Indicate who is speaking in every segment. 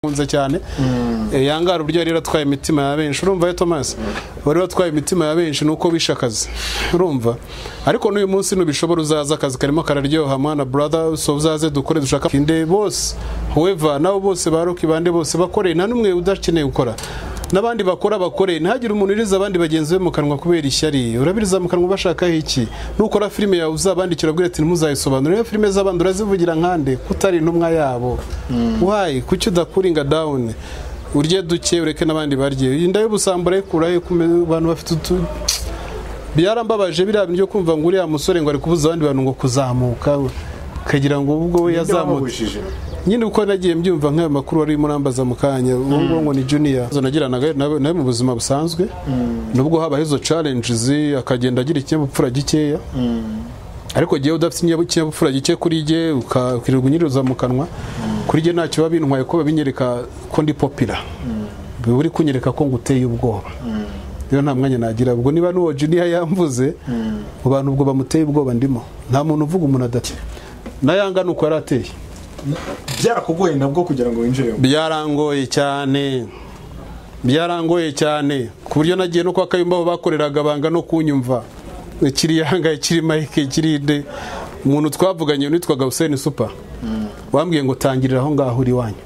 Speaker 1: nkunze cyane yangara uburyo yari yaratwaye imitima ya benshi urumva yo tomasi bari batwaye imitima ya benshi nuko bishe akazi urumva ariko n'uyu munsi ntubishobora uzaza akazi karimo kararyoha mwana brother so uzaze dukore dushaka kinde bose weva nabo bose baruki bande bose bakoreye nta n'umwe udakeneye gukora n'abandi bakora bakore ntihagire umuntu uriza abandi bagenzi be mu kanwa kubera ishyari urabiriza mu kanwa ubashakaho iki nukora filime yawe uzabandikira ubwira ati ntimuzayisobanure iyo filime z'abandi urazivugira nkande kutari intumwa yabo wayi kuki udakuringa dawuni urye duke ureke n'abandi barye iyi nda y'ubusambura ayikura he ku bantu bafite utu byarambabaje biriya bintu byo kumva ngo uriya musore ngo ari kubuza abandi bantu ngo kuzamuka ukagira ngo ubwo we yazamutse
Speaker 2: bamubujije
Speaker 1: nyine uko nagiye mbyumva nk'ayo makuru wari urimo urambaza mu kanya ubu ngubu ngo ni juniya izo nagiranaga nawe nawe mu buzima busanzwe nubwo habaho izo challenges akagenda agira ikinyabupfura gikeya ariko igihe udafite ikinyab- ikinyabupfura gike kuri jye uka- ukirirwa unyiriza mu kanwa kuri jye ntacyo biba bintwaye ko binyereka ko ndi popira biba uri kunyereka ko nguteye ubwoba rero nta mwanya nagira ubwo niba n'uwo juniya yamvuze mu bantu ubwo bamuteye ubwoba ndimo nta muntu uvuga umuntu adake na yanga ni uko yari ateye
Speaker 2: byarakugoye nabwo kugira ngo winjiremo
Speaker 1: byarangoye cyane byarangoye cyane ku buryo nagiye no kwa kayumba aho bakoreraga banga no kunyumva kiri yanga kiri mike kiri de umuntu twavuganye witwaga Hussein Super wambwiye ngo tangirira aho ngaho uri wanyu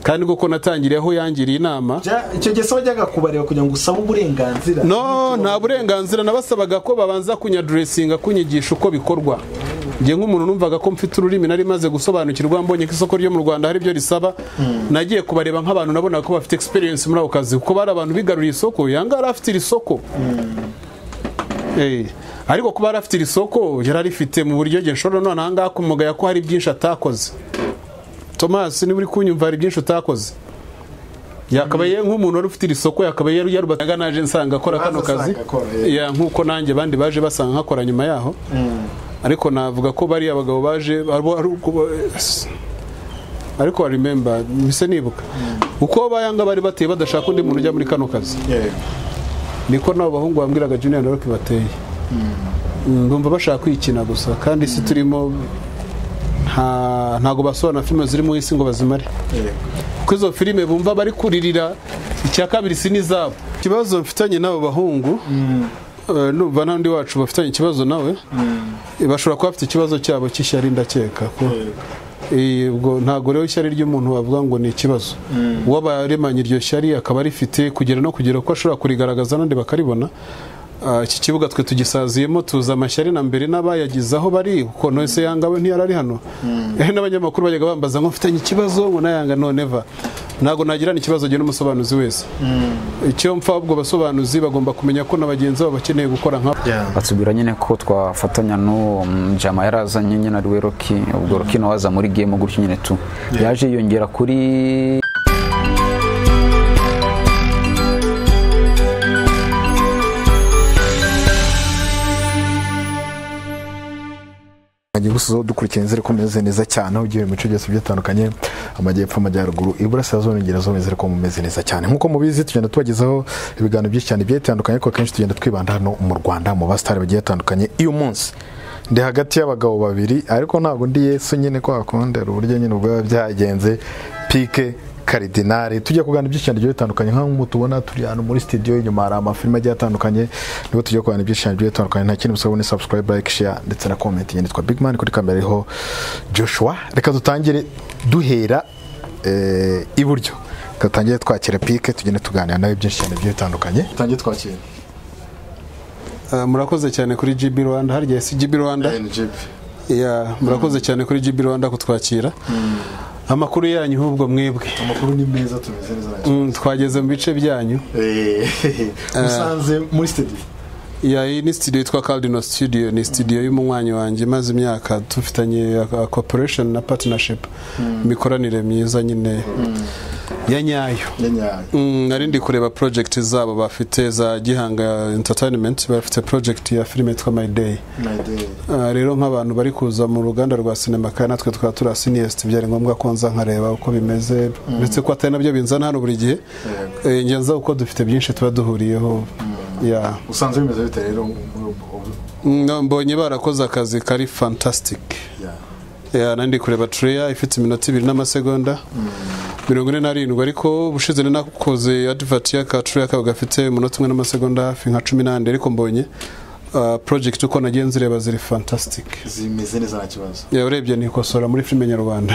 Speaker 1: kandi koko natangiriye aho yangiriye inama
Speaker 2: Bya- icyo gihe se wajyaga kubareba kugira ngo usabe uburenganzira
Speaker 1: no nta burenganzira nabasabaga ko babanza kunyaduresinga kunyigisha uko bikorwa njye nk'umuntu numvaga ko mfite ururimi nari maze gusobanukirwa mbonye ko isoko ryo mu rwanda hari ibyo risaba nagiye kubareba nk'abantu nabonaga ko bafite experience muri ako kazi kuko bari abantu bigaruriye isoko yanga yari afite iri soko Eh, ariko kuba yari afite iri soko yari arifite mu buryo njye nshobora none ahangaha kumugaya ko hari byinshi atakoze tomasi niba uri kunyumva hari byinshi utakoze yakabaye nk'umuntu wari ufite iri soko yakabaye yaru- yarubataga naje nsanga akora kano
Speaker 2: Baza
Speaker 1: kazi
Speaker 2: asanga akora, eh.
Speaker 1: Ya, nk'uko nanjye abandi baje basanga nkakora nyuma yaho ariko navuga ko bariya abagabo baje abo- ari uko ba- ariko wa remember mpise nibuka uko bayanga bari bateye badashaka undi muntu ujya muri kano kazi
Speaker 2: Yeah.
Speaker 1: niko n'abo bahungu bambwiraga junior na roki bateye Mm, bumva bashaka kwikina gusa kandi isi turimo nta- ntago basobanura filime ziri mu isi ngo bazimare
Speaker 2: Yeah.
Speaker 1: kuko izo filime bumva bari kuririra icya kabiri si n'izabo ikibazo mfitanye n'abo bahungu eh, numva n'undi wacu bafitanye ikibazo nawe eh, bashobora kuba bafite ikibazo cyabo cy'ishyari ndakeka ko Eh, ubwo ntabwo rero ishyari ry'umuntu wavuga ngo ni ikibazo uwo baremanye iryo shyari akaba rifite kugera no kugera ko ashobora kurigaragaza n'andi bakaribona Ah, iki kibuga twe tugisaziyemo tuza amashyari na mbere n'abayagize aho bari kuko nose yanga we ntiyari ari hano Eh, n'abanyamakuru bajyaga bambaza ngo mfitanye ikibazo ngo nayanga noneva ntabwo nagirana ikibazo njye n'umusobanuzi wese icyo mpfa ahubwo abasobanuzi bagomba kumenya ko na bagenzi babo bakeneye gukora nkabo
Speaker 3: batubwira nyine ko twafatanya n'uwo mm, jama yari azanye nyine ari we roki ubwo roki nawe aza muri gemu gutyo nyine tu yaje yiyongera kuri
Speaker 4: Ngiye gusozaho dukurikirana inzira ko mumeze neza cyane aho ugiye mu bice byose bitandukanye amajyepfo amajyaruguru iburasirazuba n'ingerazuba inzira ko mumeze neza cyane nk'uko mubizi tugenda tubagezaho ibiganiro byinshi cyane bigiye bitandukanye ariko akenshi tugenda twibanda hano mu Rwanda mu basitari bagiye batandukanye uyu munsi ndi hagati y'abagabo babiri ariko ntabwo ndi yesu nyine kwa kundi hari uburyo nyine ubwo biba byagenze pike karidinari tujya kuganira ibyinshi cyane bigiye bitandukanye nk'uko tubona turi hano muri studio inyuma hari amafilime agiye atandukanye nibo tujya kuganira ibyinshi cyane bigiye bitandukanye nta kindi musabwa ni subscribe like share ndetse na comment njye nitwa big man kuri kamera ariho joshua reka dutangire duhera eh, iburyo Reka dutangire twakira pike tugende tuganira nawe byinshi cyane bigiye bitandukanye dutangire twakira
Speaker 1: Ah, murakoze cyane kuri GB Rwanda harya si GB Rwanda Ya, murakoze cyane kuri GB Rwanda kutwakira amakuru yanyu ahubwo mwebwe
Speaker 2: amakuru ni meza tumeze neza nacyo.
Speaker 1: Mm, twageze mu bice byanyu
Speaker 2: Eh, musanze muri studio
Speaker 1: Ya, iyi ni studio yitwa Cardinal Studio ni studio y'umunywanyi wanjye maze imyaka dufitanye uh, cooperation na partnership imikoranire myiza nyine ya nyayo
Speaker 2: ya nyayo
Speaker 1: Mm, nari ndi kureba project zabo bafite za Gihanga Entertainment bafite project ya filime yitwa My Day
Speaker 2: My day.
Speaker 1: Ah, rero nk'abantu bari kuza mu ruganda rwa sinema kandi natwe tukaba turi asiniyesiti byari ngombwa ko nza nkareba uko bimeze uretse ko atari nabyo binzana hano buri gihe Eh, njye nza uko dufite byinshi tuba duhuriyeho Yeah.
Speaker 2: usanze bimeze bite rero muri ubu- ubu-
Speaker 1: Mm, mbonye barakoze akazi kari fantastic
Speaker 2: ya.
Speaker 1: Yeah, nari ndi kureba treya ifite iminota ibiri n'amasegonda mirongo ine n'arindwi ariko ubushize ni nakoze adivati y'akacu y'akabo gafite umunota umwe n'amasegonda hafi nka cumi n'andi ariko mbonye ah, project uko nagenze ureba ziri fantastic
Speaker 2: zimeze neza nta kibazo
Speaker 1: Ya, urebye ni ikosora muri filime nyarwanda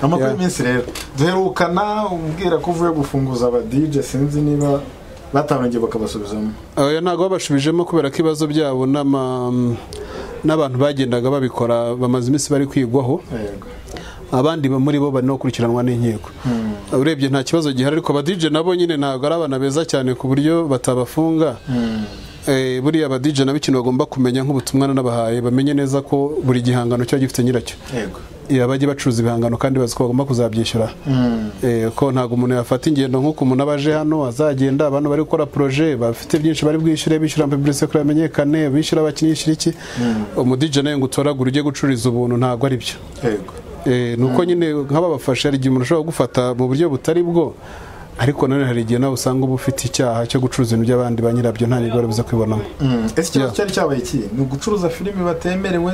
Speaker 2: amakuru
Speaker 1: Yeah.
Speaker 2: y'iminsi rero duherukana umbwira ko uvuye gufunguza aba dj sinzi niba batangiye bakabasubizamo
Speaker 1: oya ntabwo babashubijemo kubera ko ibibazo byabo n'ama- n'abantu bagendaga babikora bamaze iminsi bari kwigwaho
Speaker 2: yego
Speaker 1: abandi ba- muri bo bari no gukurikiranwa n'inkiko urebye nta kibazo gihari ariko abadije nabo nyine ntabwo ari abana beza cyane ku buryo batabafunga Eh, buriya abadije nabo ikintu bagomba kumenya nk'ubutumwa nabahaye bamenye neza ko buri gihangano kiba gifite nyiracyo
Speaker 2: yego
Speaker 1: Eh, abajya bacuruza ibihangano kandi bazi ko bagomba kuzabyishyura Eh, ko ntabwo umuntu yafata ingendo nk'uko umuntu aba aje hano azagenda abantu bari gukora proje bafite byinshi bari bwishyure bishyura publicité kugira bamenyekane bishyura abakinnyi bishyura iki umudije nawe ngo utoragure ujye gucururiza ubuntu ntabwo ari byo
Speaker 2: yego
Speaker 1: Eh, ni uko nyine nk'ababafasha hari igihe umuntu ushobora kugufata mu buryo butari bwo ariko nanone hari igihe nawe usanga uba ufite icyaha cyo gucuruza ibintu by'abandi ba nyirabyo nta nibwo biza kwibonamo
Speaker 2: ese ikibazo
Speaker 1: Yeah.
Speaker 2: cyari cyabaye iki ni ugucuruza filimi batemerewe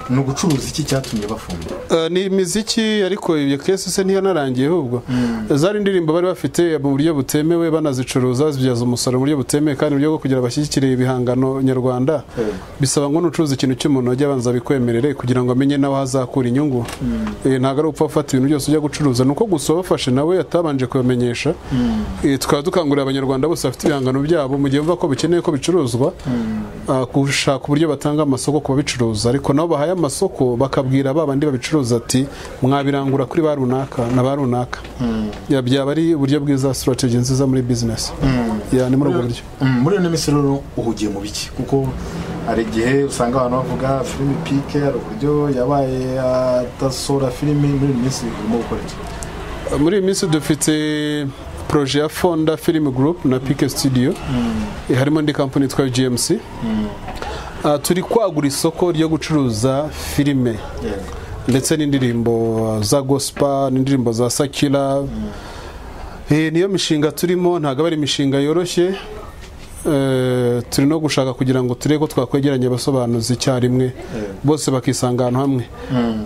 Speaker 2: ni ugucuruza iki cyatumye bafunga
Speaker 1: Eh, ni imiziki ariko iyo kesi se ntiyanarangiye ahubwo zari indirimbo bari bafite mu buryo butemewe banazicuruza zibyaza umusaruro mu buryo butemewe kandi mu buryo bwo kugira bashyigikire ibihangano nyarwanda bisaba ngo nucuruza ikintu cy'umuntu ajya abanza bikwemerere kugira ngo amenye nawe aho azakura inyungu Eh, ntabwo ari upfa gufata ibintu byose ujya gucuruza ni uko gusa wafashe nawe atabanje kubamenyesha Eh, tukaba dukangurira abanyarwanda bose bafite ibihangano byabo mu gihe bumva ko bikeneye ko bicuruzwa ah, gushaka uburyo batanga amasoko ku babicuruza ariko nabo bahaye amasoko bakabwira ba bandi babicuruza ati mwabirangura kuri ba runaka na ba runaka Ya, byaba ari uburyo bwiza strategy nziza muri business Ya, ni muri ubwo buryo
Speaker 2: Mm, muri iyo minsi rero uhugiye mu biki kuko hari igihe usanga abantu bavuga filimi pike hari uburyo yabaye atasohora filimi muri iyi minsi urimo gukora iki
Speaker 1: muri iyi minsi dufite proje ya fonda film group na pike studio Eh, harimo ndi kampani yitwa gmc Ah, turi kwagura isoko ryo gucuruza filime
Speaker 2: yego
Speaker 1: ndetse n'indirimbo za gospa n'indirimbo za sakira Eh, niyo mishinga turimo ntabwo aba ari imishinga yoroshye Eh, turi no gushaka kugira ngo turebe ko twakwegeranya abasobanuzi icyarimwe bose bakisanga ahantu hamwe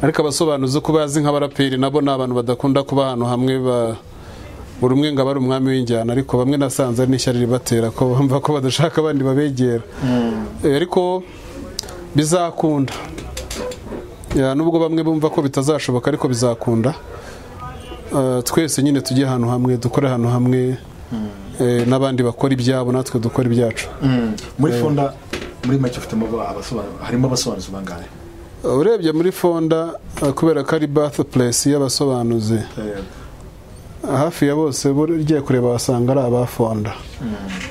Speaker 1: ariko abasobanuzi uko bazi nk'abaraperi nabo ni abantu badakunda kuba ahantu hamwe ba- buri umwe ngo aba ari umwami w'injyana ariko bamwe nasanze ari n'ishyari ribatera ko bumva ko badashaka abandi babegera Eh, ariko bizakunda Ya, nubwo bamwe bumva ko bitazashoboka ariko bizakunda Eh, twese nyine tujye ahantu hamwe dukore ahantu hamwe eh, n'abandi bakora ibyabo natwe dukora ibyacu
Speaker 2: muri fonda muri make ufitemo abasobanuro harimo abasobanuzi bangahe
Speaker 1: Eh, urebye muri fonda eh, kubera ko ari birthplace y'abasobanuzi
Speaker 2: Yego.
Speaker 1: hafi ya bose ugiye kureba wasanga ari aba fonda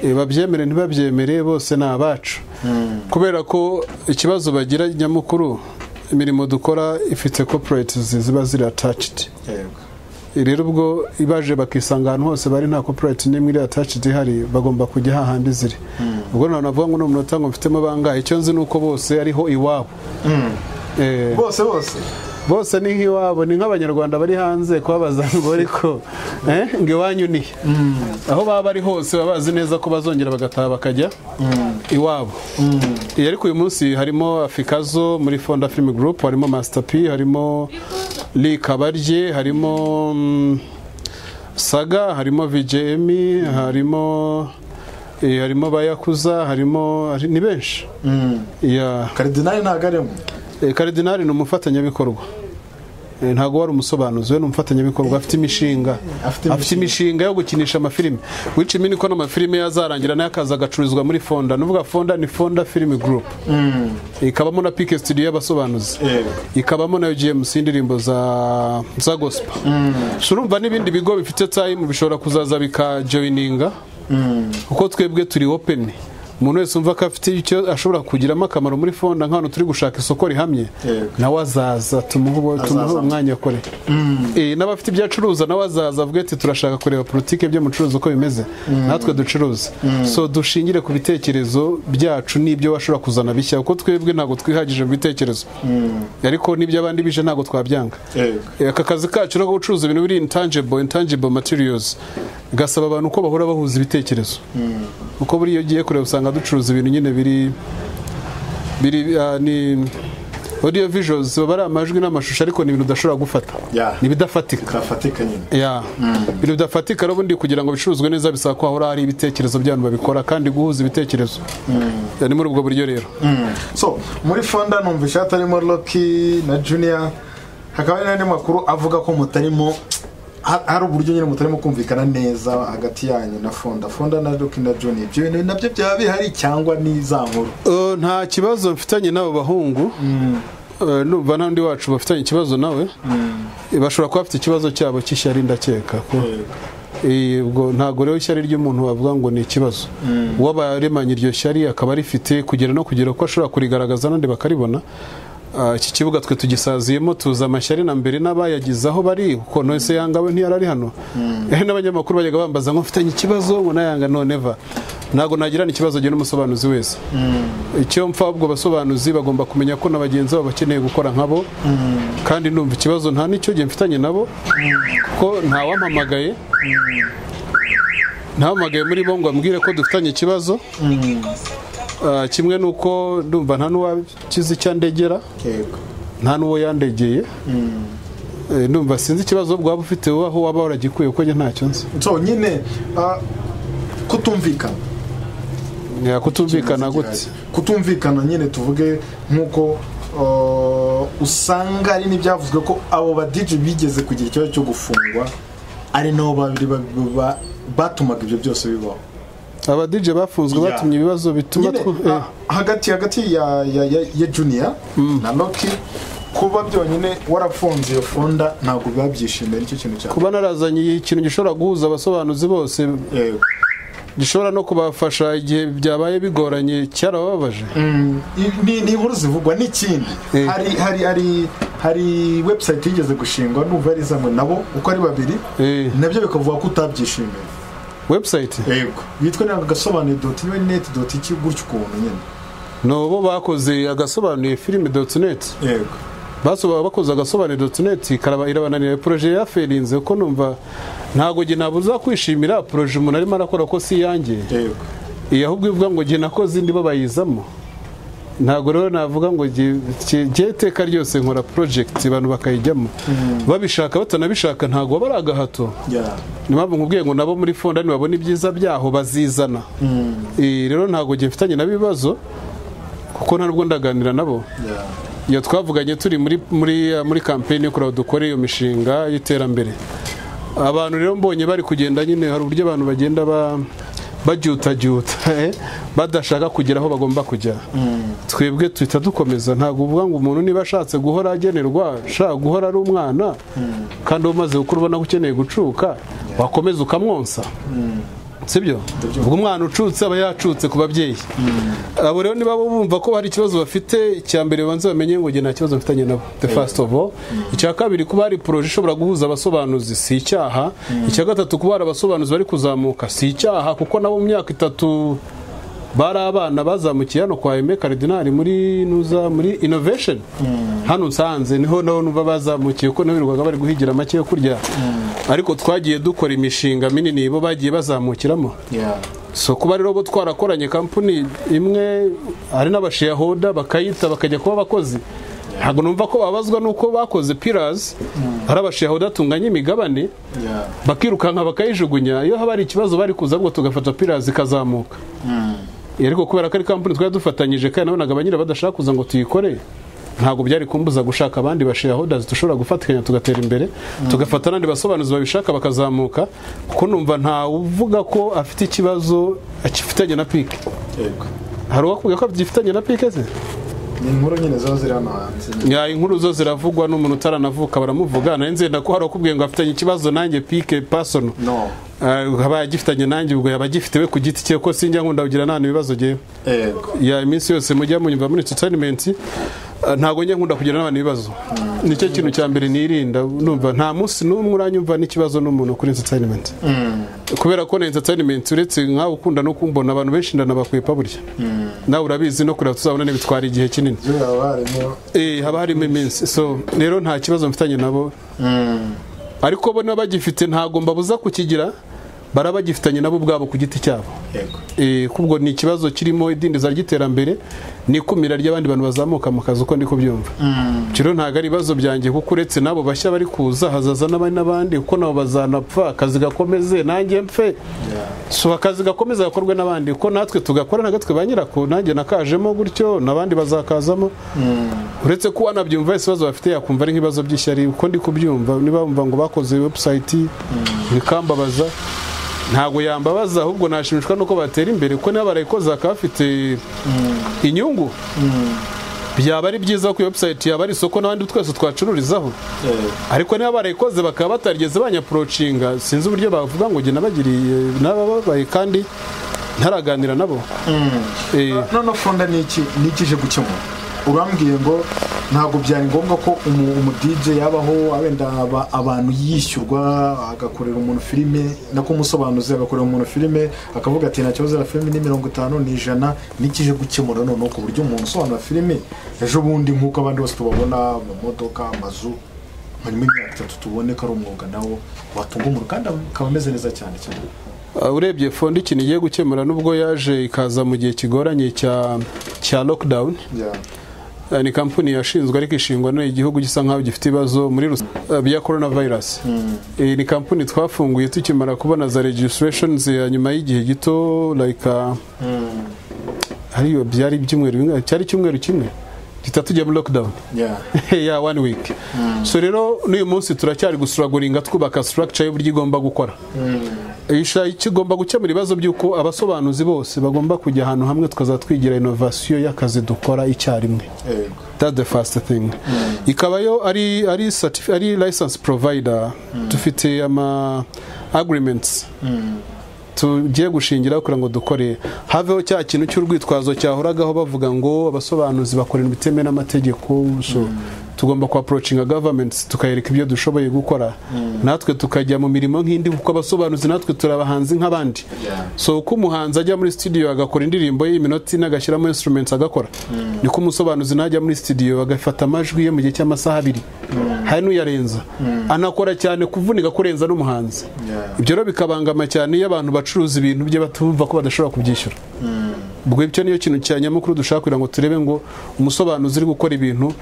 Speaker 1: Eh, babyemere ntibabyemere bose ni abacu kubera ko ikibazo bagira nyamukuru imirimo dukora ifite corporates ziba ziri attached
Speaker 2: yego
Speaker 1: rero ubwo ibaje bakisanga ahantu hose bari nta koperati n'imwe iri atacidi ihari bagomba kujya hahandi ziri ubwo ntabwo navuga ngo ni umunota ngo mfitemo bangahe icyo nzi ni uko bose ariho iwabo Eh,
Speaker 2: bose bose
Speaker 1: bose ni nk'iwabo ni nk'abanyarwanda bari hanze kubabaza ngo ariko eh, ngo iwanyu ni he?" aho baba bari hose baba bazi neza ko bazongera bagataha bakajya iwabo Eh, ariko uyu munsi harimo afikazo muri fonda film group harimo master p harimo li kabarye harimo mm, saga harimo vjm harimo eh, harimo bayakuza harimo hari- ni benshi yeah.
Speaker 2: karidinali ntabwo arimo
Speaker 1: Eh, karidinali ni umufatanyabikorwa Eh, ntabwo wari umusobanuzi we ni umufatanyabikorwa afite imishinga
Speaker 2: Afite imishinga.
Speaker 1: afite imishinga yo gukinisha amafilime wica imini ko n'amafilime yazarangira nayo akaza agacururizwa muri fonda nuvuga fonda ni fonda film group ikabamo na pike studio y'abasobanuzi
Speaker 2: Yego.
Speaker 1: ikabamo na gmc indirimbo za za gospel So urumva n'ibindi bigo bifite time bishobora kuzaza bikajoyininga kuko twebwe turi open umuntu wese umva ko afite icyo ashobora kugiramo akamaro muri fonda nk'ahantu turi gushaka isoko rihamye
Speaker 2: Yego.
Speaker 1: nawe azaza tumuhe ubu- tumuhe umwanya akore Eh, n'abafite ibyo acuruza nawe azaza avuga ati turashaka kureba politiki byo mucuruzi uko bimeze natwe ducuruza so dushingire ku bitekerezo byacu n'ibyo washobora kuzana bishya kuko twebwe ntabwo twihagije mu bitekerezo ariko n'ibyo abandi bije ntabwo twabyanga
Speaker 2: yego
Speaker 1: Eh, aka kazi kacu no gucuruza ibintu biri intangible intangible materials gasaba abantu uko bahora bahuza ibitekerezo uko buri iyo ugiye kureba usanga ducuruza ibintu nyine biri biri ah, ni audio visuals baba ari amajwi n'amashusho ariko ni ibintu udashobora gufata
Speaker 2: Yeah.
Speaker 1: ni ibidafatika
Speaker 2: bitafatika nyine
Speaker 1: ya ibintu bidafatika rero ubundi kugira ngo bicuruzwe neza bisaba ko hahora hari ibitekerezo by'abantu babikora kandi guhuza ibitekerezo Yeah, ni muri ubwo buryo rero
Speaker 2: so muri fonda numvisha hatarimo roki na juniya hakaba hari n'andi makuru avuga ko mutarimo ha- hari uburyo nyine mutarimo kumvikana neza hagati yanyu na fonda fonda na roki na juniya ibyo bintu nabyo byaba bihari cyangwa ni za nkuru
Speaker 1: Eh, nta kibazo mfitanye n'abo bahungu Eh, numva nta n'undi wacu bafitanye ikibazo nawe Eh, bashobora kuba bafite ikibazo cyabo cy'ishyari ndakeka ko Eh, ubwo ntabwo rero ishyari ry'umuntu wavuga ngo ni ikibazo uw'abaremanye iryo shyari akaba arifite kugera no kugera ko ashobora kurigaragaza n'andi bakaribona Ah, iki kibuga twe tugisaziyemo tuza amashyari na mbere n'abayagize aho bari kuko nose yanga we ntiyari ari hano Eh, n'abanyamakuru bajyaga bambaza ngo mfitanye ikibazo ngo nayanga noneva ntabwo nagirana ikibazo njye n'umusobanuzi wese icyo mpfa ahubwo abasobanuzi bagomba kumenya ko na bagenzi babo bakeneye gukora nkabo kandi numva ikibazo nta n'icyo gihe mfitanye nabo kuko ntawampamagaye ntawampamagaye muri bo ngo ambwire ko dufitanye ikibazo Ah, kimwe nuko ndumva nta n'uwakizi icyandegera
Speaker 2: yego
Speaker 1: nta n'uwo yandegeye Eh, ndumva sinzi ikibazo ahubwo waba ufite wowe aho waba waragikuye kuko njye ntacyo nzi
Speaker 2: so nyine ah, kutumvikana
Speaker 1: Eh, kutumvikana gute
Speaker 2: kutumvikana nyine tuvuge nk'uko ah, usanga hari n'ibyavuzwe ko abo badiji bigeze kugira ikibazo cyo gufungwa ari nabo babiri ba- ba- batumaga ibyo byose bibaho
Speaker 1: abadije bafunzwe
Speaker 2: Yeah.
Speaker 1: batumye ibibazo bituma
Speaker 2: Nyine,
Speaker 1: twu- eh.
Speaker 2: ah, hagati hagati ya ya ya, ya junior na loki kuba byonyine warafunze iyo fonda ntabwo biba byishimiye nicyo kintu cya
Speaker 1: kuba narazanye ikintu gishobora guhuza abasobanuzi bose
Speaker 2: yego
Speaker 1: gishobora no kubafasha igihe byabaye bigoranye cyarababaje
Speaker 2: Mm, i- ni ni inkuru zivugwa n'ikindi
Speaker 1: Eh.
Speaker 2: hari hari hari hari website yigeze gushingwa n'ubu ari zamwe nabo uko ari babiri
Speaker 1: Eh.
Speaker 2: nabyo bikavuga ko utabyishimiye
Speaker 1: website
Speaker 2: yego bitwa ntabwo gasobanuye doti niwe neti doti iki gutyo ukuntu nyine
Speaker 1: ni ubo bakoze agasobanuye filime doti neti
Speaker 2: yego
Speaker 1: basoba bakoze agasobanuye doti neti karaba irabananira poroje yaferinze kuko numva ntabwo njye nabuza kwishimira poroje umuntu arimo arakora ko si iyanjye
Speaker 2: yego
Speaker 1: iyi ahubwo ivuga ngo njye nakoze indi babayizamo ntabwo rero navuga ngo njye- njye njye iteka ryose nkora porojegiti abantu bakayijyamo babishaka batanabishaka ntabwo baba ari agahato
Speaker 2: ya
Speaker 1: ni mpamvu nkubwiye ngo nabo muri fonda nibabona ibyiza byaho bazizana Eh, rero ntabwo njye mfitanye n'ibibazo kuko nta nubwo ndaganira nabo
Speaker 2: ya
Speaker 1: iyo twavuganye turi muri muri muri kampeni yo kureba dukore iyo mishinga y'iterambere abantu rero mbonye bari kugenda nyine hari uburyo abantu bagenda ba babyutagyuta eh, badashaka kugera aho bagomba kujya twebwe tuhita dukomeza ntabwo uvuga ngo umuntu niba ashatse guhora agenerwa ashaka guhora ari umwana kandi uba umaze gukura ubona ko ukeneye gucuka wakomeza ukamwonsa sibyo ubwo umwana ucutse aba yacutse ku babyeyi abo rero niba bumva ko hari ikibazo bafite icya mbere banze bamenye ngo njye nta kibazo mfitanye nabo the first of all icya kabiri kuba hari poroje ishobora guhuza abasobanuzi si icyaha icya gatatu kuba hari abasobanuzi bari kuzamuka si icyaha kuko nabo mu myaka itatu bari abana bazamukiye hano kwa Aime Cardinal muri nuza muri innovation hano nsanze niho naho numva bazamukiye kuko nabo birirwaga bari guhigira make yo kurya ariko twagiye dukora imishinga minini bo bagiye bazamukiramo
Speaker 2: ya
Speaker 1: so kuba rero bo twarakoranye kampani imwe hari n'abasheyahoda bakayita bakajya kuba abakozi ntabwo numva ko babazwa n'uko bakoze pirazi hari abasheyahoda atunganya imigabane
Speaker 2: ya
Speaker 1: bakirukanka bakayijugunya iyo haba hari ikibazo bari kuza ngo tugafata pirazi ikazamuka ariko kubera ko ari kampani twari dufatanyije kandi nabonaga abanyira badashaka kuza ngo tuyikore ntabwo byari kumbuza gushaka abandi basheyahodazi dushobora gufatikanya tugatera imbere tugafata n'andi basobanuzi babishaka bakazamuka kuko numva ntawuvuga ko afite ikibazo akifitanye na pike
Speaker 2: yego
Speaker 1: hari uwakubwiye ko agifitanye na pike ze
Speaker 2: ni inkuru nyine ziba ziri hano hanze
Speaker 1: Ya, inkuru zo ziravugwa n'umuntu utaranavuka baramuvuga nanjye nzenda ko hari uwakubwiye ngo afitanye ikibazo nanjye pike pasono
Speaker 2: no
Speaker 1: Ah, aba yagifitanye nanjye ubwo yaba agifite we ku giti cye ko sinjya nkunda kugira nta ibibazo ngewe
Speaker 2: yego
Speaker 1: ya iminsi yose mujya munyumva muri entertainment ah, ntabwo njya nkunda kugira n'abantu ibibazo nicyo kintu cya mbere nirinda numva nta munsi n'umwe uranyumva n'ikibazo n'umuntu kuri entertainment kubera ko na entertainment uretse nkawe ukunda no kumbona abantu benshi ndanabakwepa burya nawe urabizi no kureba tuzabona bitwara igihe kinini
Speaker 2: byo baba barimo
Speaker 1: Eh, haba harimo iminsi so rero nta kibazo mfitanye nabo ariko bo niba bagifite ntabwo mbabuza kukigira baraba bagifitanye nabo ubwabo ku giti cyabo
Speaker 2: yego
Speaker 1: Eh, kubwo ni ikibazo kirimo idindiza ry'iterambere n'ikumira ry'abandi bantu bazamuka mu kazi uko ndi kubyumva rero ntabwo ari ibibazo byanjye kuko uretse n'abo bashya bari kuza hazaza n'abandi n'abandi kuko nabo bazanapfa akazi gakomeze nanjye mpfe so akazi gakomeza gakorwe n'abandi kuko natwe tugakora na gatwe ba nyirako nanjye nakajemo gutyo n'abandi bazakazamo uretse ko wanabyumva wese ibibazo bafite yakumva ari nk'ibibazo by'ishyari uko ndi kubyumva niba bumva ngo bakoze webusayiti bikambabaza ntabwo yambabaza ahubwo nashimishwa nuko batera imbere kuko niba barayikoze bakaba bafite inyungu byaba ari byiza ko iyo webusayiti yaba ari isoko n'abandi twese twacururizaho
Speaker 2: Eh,
Speaker 1: ariko niba barayikoze bakaba batarigeze banyapurocinga sinzi uburyo bavuga ngo njye nabagiriye n'ababaye kandi ntaraganira nabo Eh,
Speaker 2: none fonda ni iki ni iki ije gukemura urambwiye ngo ntabwo byari ngombwa ko umu- umu DJ yabaho wenda aba- abantu yishyurwa agakorera umuntu filime nako umusobanuzi agakorera umuntu filime akavuga ati nta kibazo na filime ni mirongo itanu ni ijana n'ikije gukemura noneho ku buryo umuntu usobanura filime ejo bundi nk'uko abandi bose tubabona mu modoka amazu hanyuma imyaka itatu tubone ko ari umwuga nawo watunga umuntu kandi akaba ameze neza cyane cyane
Speaker 1: Uh, urebye fondi ikintu igiye gukemura n'ubwo yaje ikaza mu gihe kigoranye cya cya lockdown
Speaker 2: Yeah.
Speaker 1: Eh, ni kampani yashinzwe ariko ishingwa n'igihugu gisa nk'aho gifite ibibazo muri rus- eh, bya corona virus Eh, ni kampani twafunguye tukimara kubona za registrations ya nyuma y'igihe gito like uh, ariyo byari ibyumweru bingahe? cyari icyumweru kimwe gita tujya muri lockdown
Speaker 2: Yeah.
Speaker 1: ya one week so rero n'uyu munsi turacyari gusuraguringa twubaka structure y'uburyo igomba gukora Isha kigomba gukemura ibibazo by'uko abasobanuzi bose bagomba kujya ahantu hamwe tukazatwigira twigira innovasiyo y'akazi dukora icyarimwe
Speaker 2: Eh,
Speaker 1: that's the first thing ikaba yo ari ari certif- ari license provider dufite ama agreements tugiye gushingiraho kugira ngo dukore haveho cya kintu cy'urwitwazo cyahoragaho bavuga ngo abasobanuzi bakora ibintu bitemewe n'amategeko so tugomba kuapproachinga governments tukayereka ibyo dushoboye gukora natwe tukajya mu mirimo nk'indi kuko abasobanuzi natwe turabahanzi nk'abandi
Speaker 2: Yeah.
Speaker 1: so uko umuhanzi ajya muri studio agakora indirimbo ye iminota ine agashyiramo instruments agakora niko umusobanuzi najya muri studio agafata amajwi ye mu gihe cy'amasaha abiri hari n'uyarenza anakora cyane kuvunika kurenza n'umuhanzi
Speaker 2: Yeah.
Speaker 1: ibyo rero bikabangama cyane iyo abantu bacuruza ibintu bye batumva ko badashobora kubyishyura ubwo icyo niyo kintu cya nyamukuru dushaka kugira ngo turebe ngo umusobanuzi uri gukora ibintu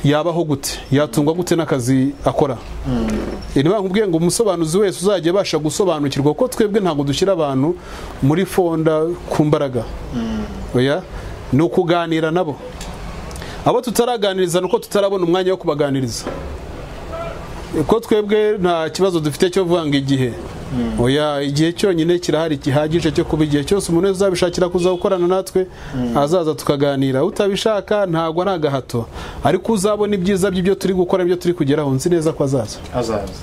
Speaker 1: yabaho gute yatungwa gute n'akazi akora niba nkubwiye ngo umusobanuzi wese uzajya abasha gusobanukirwa kuko twebwe ntabwo dushyira abantu muri fonda ku mbaraga oya ni ukuganira nabo abo tutaraganiriza ni uko tutarabona umwanya wo kubaganiriza ko twebwe nta kibazo dufite cyo kuvuga ngo igihe oya igihe cyonyine kirahari gihagije cyo kuba igihe cyose umuntu wese uzabishakira kuza gukorana natwe azaza tukaganira utabishaka ntabwo ari agahato ariko uzabona ibyiza by'ibyo turi gukora ibyo turi kugeraho nzi neza ko azaza
Speaker 2: azaza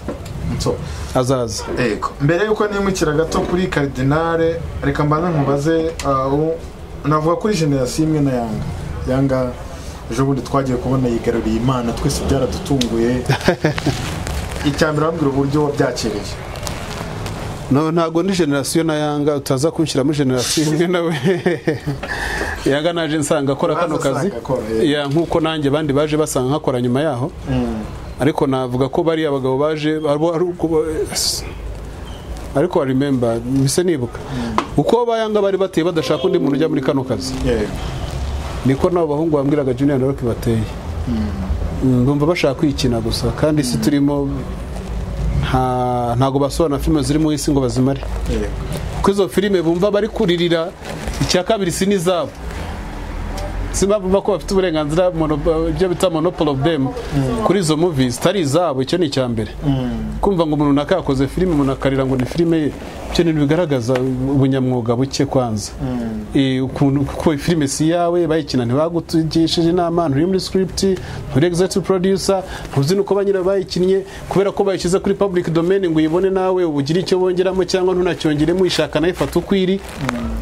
Speaker 2: so
Speaker 1: azaza
Speaker 2: Ego. mbere yuko nimukira gato kuri karidinale reka mbanze nkubaze uh, u- navuga kuri generasiyo imwe na yanga yanga ejo bundi twagiye kubona yigaruriye imana twese byaradutunguye icyambere wambwira uburyo wabyakiriye
Speaker 1: no ntabwo ni generasiyo na yanga utaza kunshyira muri generasiyo imwe nawe yanga naje nsanga akora kano
Speaker 2: Uraza
Speaker 1: kazi
Speaker 2: asanga akora, eh.
Speaker 1: Ya, nk'uko nanjye abandi baje basanga nkakora nyuma yaho ariko navuga ko bariya abagabo baje abo- ari uko- ariko wa remember mpise nibuka uko bayanga bari bateye badashaka undi muntu ujya muri kano kazi
Speaker 2: Yego.
Speaker 1: niko n'abo bahungu bambwiraga junior na rock bateye Mm, ndumva bashaka kwikina gusa kandi si turimo nta- ntabwo basobanura filime ziri mu isi ngo bazimare
Speaker 2: Yego.
Speaker 1: kuko izo filime bumva bari kuririra icya kabiri si n'izabo si bumva ko bafite uburenganzira mono- ibyo bita monopolo dem kuri izo movies zitari izabo icyo ni icya mbere kumva ngo umuntu runaka yakoze filime umuntu akarira ngo ni filime ye ibyo ni bigaragaza ubunyamwuga buke kwanza Eh, ukuntu kuko filime si iyawe bayikina ntibagutugishije inama nturi muri script nturi executive producer ntuzi nuko ba nyirayo bayikinnye kubera ko bayishyize kuri public domain ngo uyibone nawe ubu ugire icyo bongeramo cyangwa ntunacyongeremo uyishaka nayo ifata uko iri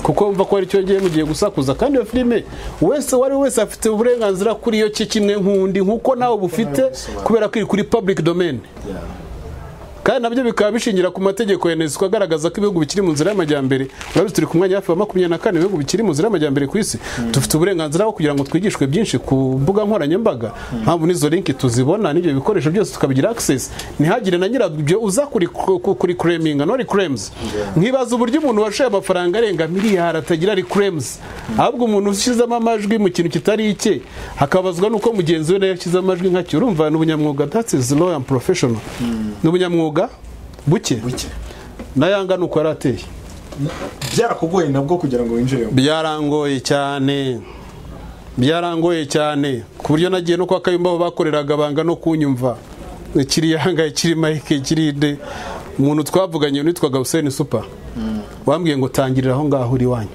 Speaker 1: kuko wumva ko hari icyo yongeye mu gihe gusakuza kandi iyo filime wese uwo ari we wese afite uburenganzira kuri yo cye kimwe nk'undi nk'uko nawe bufite kubera ko iri kuri public domain kandi nabyo bikaba bishingira ku mategeko ya nesco agaragaza ko ibihugu bikiri mu nzira y'amajyambere urabizi turi ku mwanya hafi wa makumyabiri na kane ibihugu bikiri mu nzira y'amajyambere ku isi dufite uburenganzira bwo kugira ngo twigishwe byinshi ku mbuga nkoranyambaga mpamvu n'izo linki tuzibona n'ibyo bikoresho byose tukabigira access ntihagire na nyirabyo uza kuri kuri kureminga no reclaims nkibaza uburyo umuntu washoye amafaranga arenga miliyari atagira reclaims ahubwo umuntu ushyizemo amajwi mu kintu kitari icye hakabazwa nuko mugenzi we nayo yashyize amajwi nkacyo urumva ni ubunyamwuga that's is law and professional ni ubunyamwuga buke
Speaker 2: buke
Speaker 1: na yanga ni uko yari ateye
Speaker 2: byarakugoye nabwo kugira ngo winjiremo
Speaker 1: byarangoye cyane byarangoye cyane ku buryo nagiye no kwa kayumba aho bakoreraga banga no kunyumva kiri yanga kiri mike kiri de umuntu twavuganye witwaga Hussein Super wambwiye ngo tangirira aho ngaho uri wanyu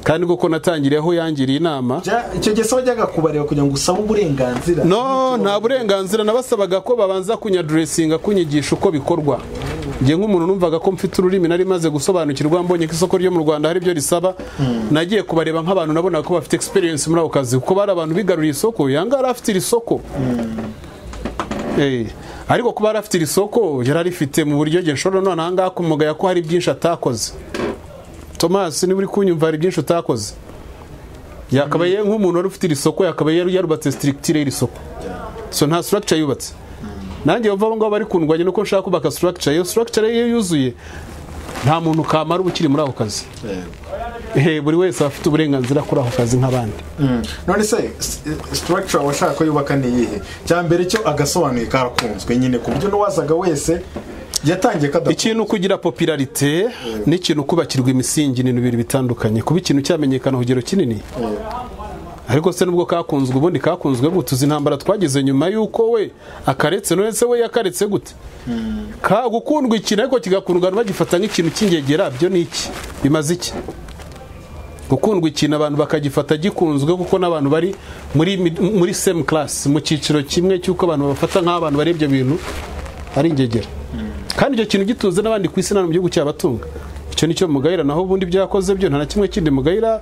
Speaker 1: kandi koko natangiriye aho yangiriye inama
Speaker 2: Bya- icyo gihe se wajyaga kubareba kugira ngo usabe uburenganzira
Speaker 1: no nta burenganzira nabasabaga ko babanza kunyaduresinga kunyigisha uko bikorwa njye nk'umuntu numvaga ko mfite ururimi nari maze gusobanukirwa mbonye ko isoko ryo mu rwanda hari ibyo risaba nagiye kubareba nk'abantu nabonaga ko bafite experience muri ako kazi kuko bari abantu bigaruriye isoko yanga yari afite iri soko Eh, ariko kuba yari afite iri soko yari arifite mu buryo njye nshobora none aha ngaha kumugaya ko hari byinshi atakoze tomasi niba uri kunyumva hari byinshi utakoze yakabaye nk'umuntu wari ufite iri soko yakabaye yari yarubatse sitirikitire y'iri soko so nta structure yubatse nanjye bava aho ngaho bari kundwanya nuko nshaka kubaka structure iyo structure iyo yuzuye nta muntu kamara uba ukiri muri ako kazi Eh, buri wese aba afite uburenganzira kuri ako kazi nk'abandi
Speaker 2: Mm. none se s- structure washaka ko yubaka ni iyihe cya mbere cyo agasobanuye karakunzwe nyine ku buryo n'uwazaga wese yatangiye kada
Speaker 1: ikintu kugira popularite n'ikintu kubakirwa imisingi ni ibintu bitandukanye kuba ikintu cyamenyekana ku kigero kinini ariko se nubwo kakunzwe ubundi kakunzwe gute uzi intambara twagize nyuma y'uko we akaretse none se we yakaretse gute ka gukundwa ikintu ariko kigakundwa abantu bagifata nk'ikintu cy'ingegera byo ni iki bimaze iki gukundwa ikintu abantu bakagifata gikunzwe kuko n'abantu bari muri mid- muri same class mu cyiciro kimwe cy'uko abantu babafata nk'abantu bari ibyo bintu ari ingegera kandi icyo kintu gitunze n'abandi ku isi nta no mu gihugu cyabatunga icyo ni cyo mugayira naho ubundi byakoze byo nta na kimwe kindi mugayira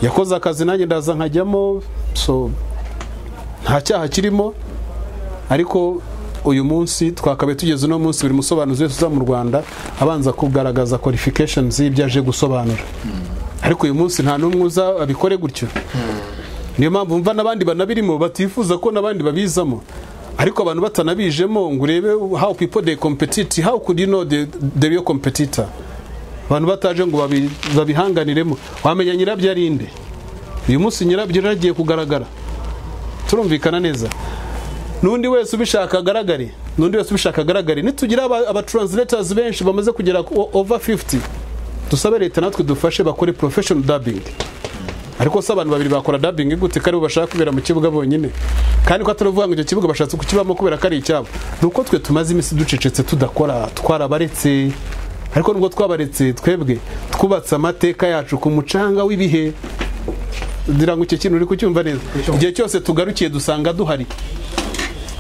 Speaker 1: yakoze akazi nanjye ndaza nkajyamo so nta cyaha kirimo ariko uyu munsi twakabaye tugeze uno munsi buri musobanuzi wese uza mu rwanda abanza kugaragaza qualifications z'ibyo aje gusobanura ariko uyu munsi nta n'umwe uza abikore gutyo niyo mpamvu mva n'abandi banabirimo batifuza ko n'abandi babizamo ariko abantu batanabijemo ngo urebe how people they compete how could you know the, the real competitor abantu bataje ngo babi- babihanganiremo wamenya nyirabyo ari inde uyu munsi nyirabyo yaragiye kugaragara turumvikana neza n'undi wese ubishaka agaragare n'undi wese ubishaka agaragare nitugira aba, aba translators benshi bamaze kugera ku- o- over 50 dusabe leta natwe dufashe bakore professional dubbing ariko se abantu babiri bakora dabingi gute karibu bashaka kubera mu kibuga bonyine kandi ko atari uvuga ngo icyo kibuga bashatse kukibamo kubera ko ari icyabo ni uko twe tumaze iminsi ducecetse tudakora twarabaretse ariko nubwo twabaretse twebwe twubatse amateka yacu ku mucanga w'ibihe ngira ngo icyo kintu uri kucyumva neza igihe cyose tugarukiye dusanga duhari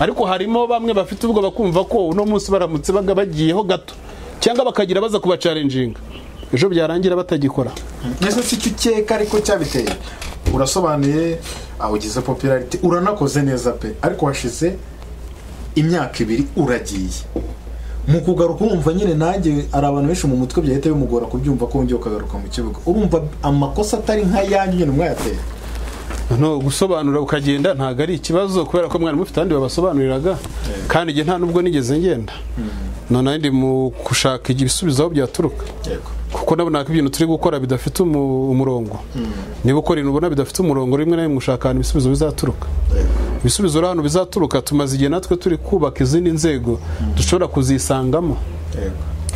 Speaker 1: ariko harimo bamwe bafite ubwoba kumva ko uno munsi baramutse baga bagiyeho gato cyangwa bakagira baza kubacarenjinga ejo byarangira batagikora
Speaker 2: ese si cyo ukeka ariko cyabiteye urasobanuye aho ugize popularity uranakoze neza pe ariko washize imyaka ibiri uragiye mu kugaruka urumva nyine nanjye hari abantu benshi mu mutwe byahita bimugora kubyumva ko wongeye ukagaruka mu kibuga urumva amakosa atari nk'ayanyu nyine mwayateye
Speaker 1: no gusobanura ukagenda ntabwo ari ikibazo kubera ko mwari mufite ahandi babasobanuriraga kandi igihe nta nubwo nigeze ngenda none ndi mu gushaka ibisubizo aho byaturuka
Speaker 2: yego
Speaker 1: kuko nabonaga ko ibintu turi gukora bidafite umu- umurongo niba ukora ibintu ubona bidafite umurongo rimwe na rimwe ushaka ahantu ibisubizo bizaturuka ibisubizo uri ahantu bizaturuka tumaze igihe natwe turi kubaka izindi nzego dushobora kuzisangamo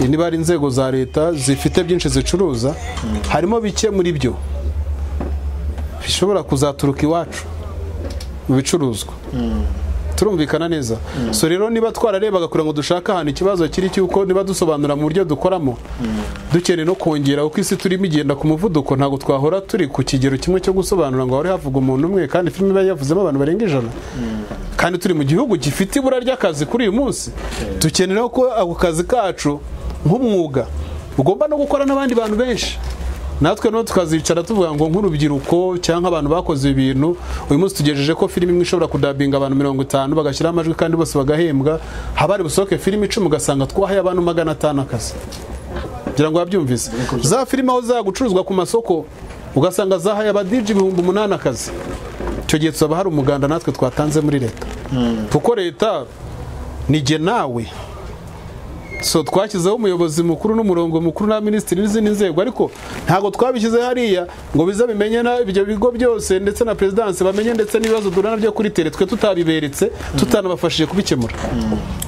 Speaker 2: yego
Speaker 1: niba hari inzego za leta zifite byinshi zicuruza harimo bike muri byo bishobora kuzaturuka iwacu mu bicuruzwa turumvikana neza so rero niba twararebaga kugira ngo dushake ahantu ikibazo kiri cy'uko niba dusobanura mu buryo dukoramo dukeneye no kongera uko isi turimo igenda ku muvuduko ntabwo twahora turi ku kigero kimwe cyo gusobanura ngo hahore havuga umuntu umwe kandi filime iba yavuzemo abantu barenga ijana kandi turi mu gihugu gifite ibura ry'akazi kuri uyu munsi dukenera ko ako kazi kacu nk'umwuga ugomba no gukora n'abandi bantu benshi natwe no tukazicara tuvuga ngo nk'urubyiruko cyangwa abantu bakoze ibintu uyu munsi tugejeje ko filime imwe ishobora kudabinga abantu mirongo itanu bagashyiraho amajwi kandi bose bagahembwa haba hari busohoke filime icumi ugasanga twahaye abantu magana atanu akazi kugira ngo wabyumvise za filime aho zagucuruzwa ku masoko ugasanga zahaye abadiji ibihumbi umunani akazi icyo gihe tuzaba hari umuganda natwe twatanze muri leta kuko leta nige nawe so twashyizeho umuyobozi mukuru n'umurongo mukuru na minisitiri n'izindi nzego ariko ntabwo twabishyize hariya ngo bize bimenye na ibyo bigo byose ndetse na perezidansi bamenye ndetse n'ibibazo duhura nabyo kuri tere twe tutabiberetse tutanabafashije kubikemura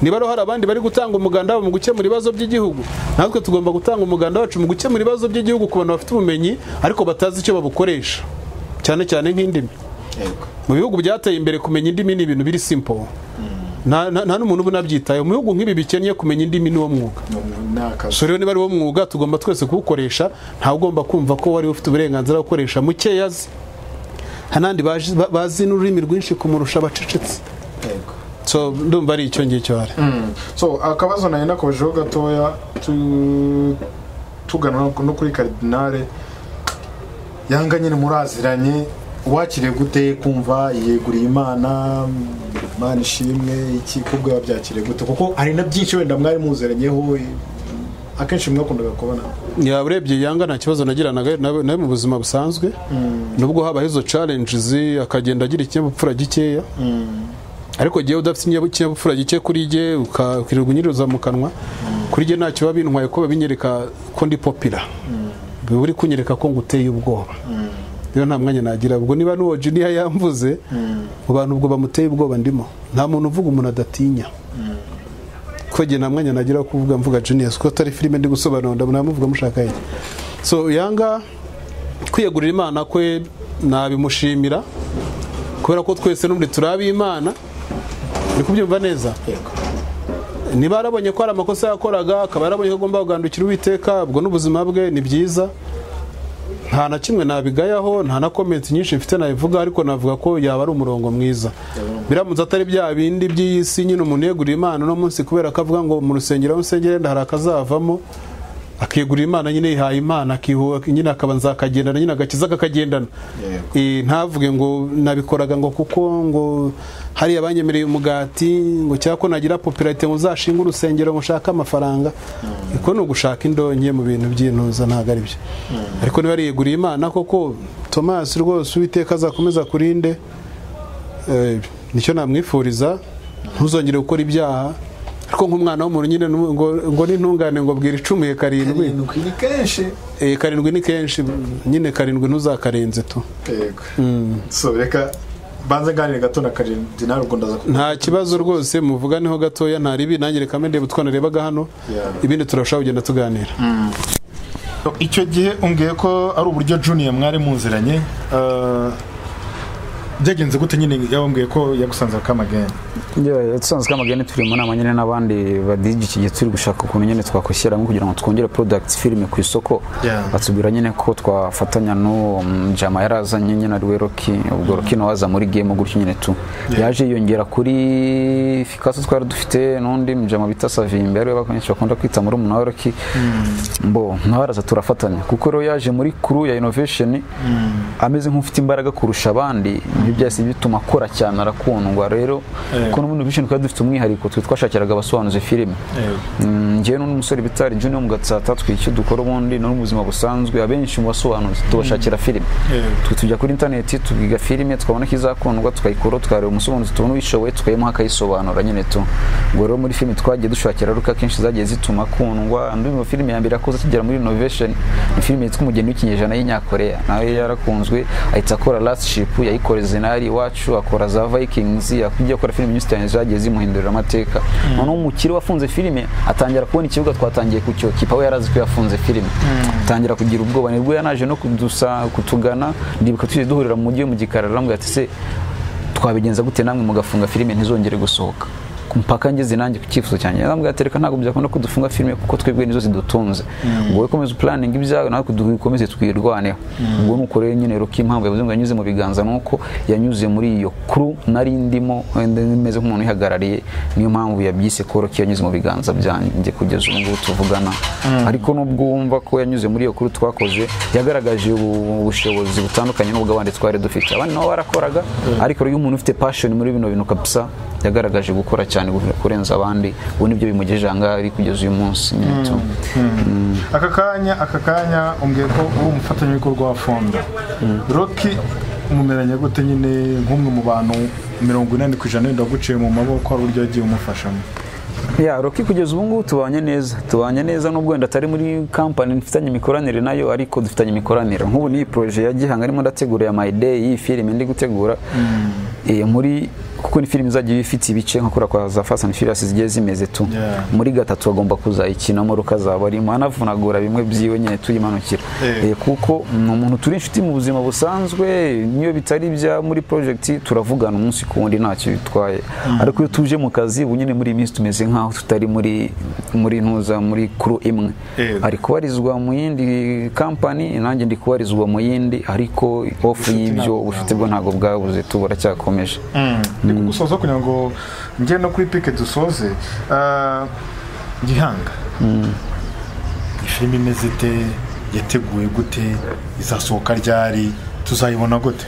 Speaker 1: niba rero hari abandi bari gutanga umuganda wabo mu gukemura ibibazo by'igihugu natwe tugomba gutanga umuganda wacu mu gukemura ibibazo by'igihugu ku bantu bafite ubumenyi ariko batazi icyo babukoresha cyane cyane nk'indimi mu bihugu byateye imbere kumenya indimi ni ibintu biri simple nta nta- nta n'umuntu uba unabyitayeho mu bihugu nk'ibi bikennye kumenya indimi ni wo mwuga
Speaker 2: ni akazi
Speaker 1: so rero niba ari wo mwuga tugomba twese kuwukoresha ntawe ugomba kumva ko wari ufite uburenganzira bwo gukoresha mukeya azi hari n'andi bazi- ba- bazi n'ururimi rwinshi kumurusha abacecetse
Speaker 2: yego
Speaker 1: so ndumva ari icyo ngicyo hari
Speaker 2: so akabazo nayo nakojeho gatoya tu- tugana no kuri karidinale yanga nyine muraziranye wakiriye gute kumva yeguriye imana imana ishimwe iki kubwo yabyakiriye gute kuko hari na byinshi wenda mwari muzeranyeho eh, akenshi mwakundaga kubona
Speaker 1: yaba urebye yanga nta kibazo nagiranaga nawe nawe mu buzima busanzwe nubwo habaho izo challenges akagenda agira ikinyabupfura gikeya ariko igihe udafite ikinyab- ikinyabupfura gike kuri jye uka- ukirirwa unyiriza mu kanwa kuri jye ntacyo biba bintwaye ko babinyereka ko ndi popira biba uri kunyereka ko nguteye ubwoba rero nta mwanya nagira ubwo niba n'uwo juniya yamvuze mu bantu ubwo bamuteye ubwoba ndimo nta muntu uvuga umuntu adatinya kuko igihe nta mwanya nagira wo kuvuga mvuga Genius kuko atari filime ndi gusobanura ndabona muvuga mushaka iki so yanga kwiyegurira imana kwe nabimushimira kubera ko twese n'ubundi turabi imana uri kubyumva neza niba yarabonye ko hari amakosa yakoraga akaba yarabonye ko agomba kugandukira uwiteka ubwo n'ubuzima bwe ni byiza nta na kimwe nabigayaho nta na komenti nyinshi mfite nabivuga ariko navuga ko yaba ari umurongo mwiza biramutse atari bya bindi by'iyi si nyine umuntu yegurira imana uno munsi kubera ko avuga ngo mu rusengero aho nsengera wenda hari akazavamo akegurira imana nyine yihaye imana akihu- nyine akaba nzakagendana nyine agakiza kakagendana
Speaker 2: Yego.
Speaker 1: Eh, ntavuge ngo nabikoraga ngo kuko ngo hariya banyemereye umugati ngo cyangwa ko nagira popirate ngo uzashinge urusengero ngo ushake amafaranga uko ni ugushaka indonke mu bintu by'intuza ntabwo ari byo ariko niba yeguriye imana koko tomasi rwose uwiteka azakomeza kurinde Eh, nicyo namwifuriza ntuzongere gukora ibyaha ariko nk'umwana w'umuntu nyine nu- ngo ngo n'intungane ngo bwira icumuye karindwi
Speaker 2: Karindwi ni kenshi
Speaker 1: Eh, karindwi ni kenshi nyine karindwi ntuzakarenze tu
Speaker 2: yego so reka banze nganire gato na karidinale ubwo ndaza ku-
Speaker 1: nta kibazo rwose muvuganeho gatoya nta ribi nanjye reka mbe ndeba utwo narebaga hano
Speaker 2: Yeah.
Speaker 1: ibindi turashobora kugenda tuganira
Speaker 2: icyo gihe umbwiye ko ari uburyo juniya mwari muziranye eh, byagenze gute nyine yabambwiye ko yagusanze akamageni
Speaker 3: dusanzwe amagane turi mu nama nyine n'abandi badigi iki gihe turi gushaka ukuntu nyine twakwishyiramo kugira ngo twongere products filime ku isoko
Speaker 2: Yeah.
Speaker 3: batubwira nyine ko twafatanya n'uwo mm, jama yarazanye nyine ariwe roki ubwo roki nawe aza muri game gutyo nyine tu yaje yiyongera kuri fikaso twari dufite n'undi mujama bita savimbi ariwe bakenshi bakunda kwita muri umuntu wa roki mbo nawe araza turafatanya kuko rero yaje muri crew ya innovation ameze nk'ufite imbaraga kurusha abandi ibyo byahise bituma akora cyane arakundwa rero
Speaker 2: Yego.
Speaker 3: kuko n'ubundi vision twari dufite umwihariko twe twashakiraga abasobanuzi filime Mm, njyewe n'undi musore bita Junior mu gatsata twicyo dukora ubundi no mu buzima busanzwe abenshi mu basobanuzi tubashakira filime
Speaker 2: Yego.
Speaker 3: twe tujya kuri interineti tukiga filime twabona ko izakundwa tukayikora tukareba umusobanuzi tubona ubishoboye tukayimuha akayisobanura nyine tu ubwo rero muri filime twagiye dushakira ruka kenshi zagiye zituma akundwa andi mu filime ya mbere yakoze akigera muri innovation ni filime yitwa umugeni w'ikinyejana y'inyakoreya nawe yarakunzwe ahita akora last ship yayikora zinari iwacu akora za vikings akajya akora filime nyinshi cyane zagiye zimuhindurira amateka noneho umukire wafunze filime atangira kubona ikibuga twatangiye ku kipa we yarazi ko yafunze filime atangira kugira ubwoba nibwo yanaje no kudusa kutugana ndibuka tujye duhurira mu mujyi mu gikarara aramubwira ati se twabigenza gute namwe mugafunga filime ntizongere gusohoka mpaka ngeze nanjye ku cyifuzo cyanjye namubwira ati reka ntabwo byakunda ko dufunga filime kuko twebwe nizo zidutunze ngo wowe komeza upulaninga ibyawe natwe dukomeze twirwaneho ubwo ni uko rero nyine rero impamvu yavuze ngo yanyuze mu biganza ni uko yanyuze muri iyo kuru nari ndimo wenda meze nk'umuntu uyihagarariye niyo mpamvu yabyise koro ko yanyuze mu biganza byanjye kugeza ubu ngubu tuvugana ariko nubwo wumva ko yanyuze muri iyo kuru twakoze yagaragaje ubu- ubushobozi butandukanye n'ubwo abandi twari dufite abandi nabo barakoraga ariko rero iyo umuntu ufite passion muri bino bintu kabisa yagaragaje gukora cyane kurenza abandi ubu nibyo bimugejeje ahangaha ari kugeza uyu munsi nyine tu.
Speaker 2: aka kanya aka kanya umbwiye ko uri umufatanyabikorwa wa fonda roki mumeranye gute nyine nk'umwe mu bantu mirongo inani ku ijana wenda waguciye mu maboko hari uburyo yagiye umufashamo
Speaker 3: ya roki kugeza ubu ngubu tubanye neza tubanye neza n'ubwo wenda atari muri kampani dufitanye imikoranire nayo ariko dufitanye imikoranire nk'ubu niyi poroje ya gihanga arimo ndategura ya my day iyi filime ndi gutegura eh, muri kuko ni filime izajya iba ifite ibice nka kuriya kwa za fast and furious zigiye zimeze tu
Speaker 2: Yeah.
Speaker 3: muri gatatu agomba kuzayikinamo rukazaba arimo anavunagura bimwe byiwe nyine tuyimanukira
Speaker 2: Eh.
Speaker 3: Eh, kuko ni umuntu turi inshuti mu buzima busanzwe n'iyo bitari ibya muri project turavugana umunsi ku wundi ntacyo bitwaye ariko iyo tuje mu kazi ubu nyine muri iyi minsi tumeze nk'aho tutari muri muri ntuza muri kuru imwe
Speaker 2: Eh.
Speaker 3: ari kubarizwa mu yindi kampani nanjye ndi kubarizwa mu yindi ariko ofu y'ibyo
Speaker 2: ntabwo
Speaker 3: ubucuti bwo ntabwo bwabuze tubura cyakomeje
Speaker 2: ndi kugusoza kugira ngo njye no kuri pike dusoze Ah, gihanga iyi filime imeze ite yateguwe gute izasohoka ryari tuzayibona gute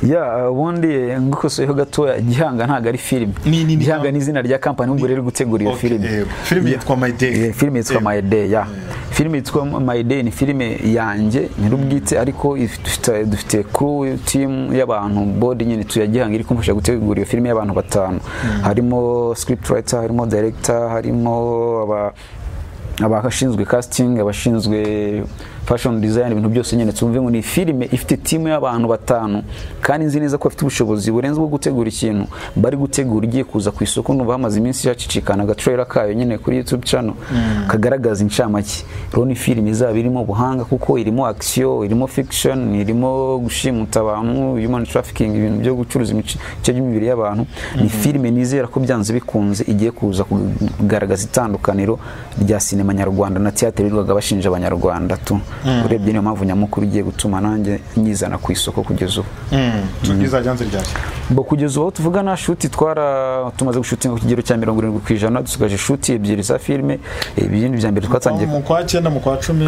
Speaker 3: ya ubundi eh, ngukosoyeho gatoya gihanga ntabwo ari filime
Speaker 2: Ni- ni- ni-
Speaker 3: gihanga ni izina rya kampani ubwo rero gutegura iyo
Speaker 2: Okay,
Speaker 3: filime
Speaker 2: yego. Filime
Speaker 3: Ya.
Speaker 2: yitwa My Day.
Speaker 3: Eh, filime yitwa
Speaker 2: Yego.
Speaker 3: My Day ya filime yitwa My Day ni filime yanjye nyir'ubwite ariko if- dufite- dufite crew team y'abantu body nyine tuya gihanga iri kumfasha gutegura iyo filime y'abantu batanu harimo script writer harimo director harimo aba abashinzwe casting abashinzwe fashion design ibintu byose nyine tumve ngo ni filime ifite timu y'abantu batanu kandi nzi neza ko bafite ubushobozi burenze bwo gutegura ikintu bari gutegura igiye kuza ku isoko numva hamaze iminsi yacicikana agatrailer kayo nyine kuri youtube channel kagaragaza incamake rero ni filime izaba irimo ubuhanga kuko irimo action irimo fiction irimo gushimuta abantu human trafficking ibintu byo gucuruza imice ibice by'imibiri y'abantu ni filime nizera ko byanze bikunze igiye kuza kugaragaza itandukaniro rya sinema nyarwanda na theatre birirwaga bashinja abanyarwanda tu urebye niyo mpamvu nyamukuru igiye gutuma nanjye nyizana ku isoko kugeza ubu
Speaker 2: izajyanze ryari
Speaker 3: bo kugeza ubu aho tuvuga nta shuti twara tumaze gushutinga ku kigero cya mirongo irindwi ku ijana dusigaje shuti ebyiri za filime ibindi bya mbere twatangiye
Speaker 2: mu kwa cyenda mu kwa cumi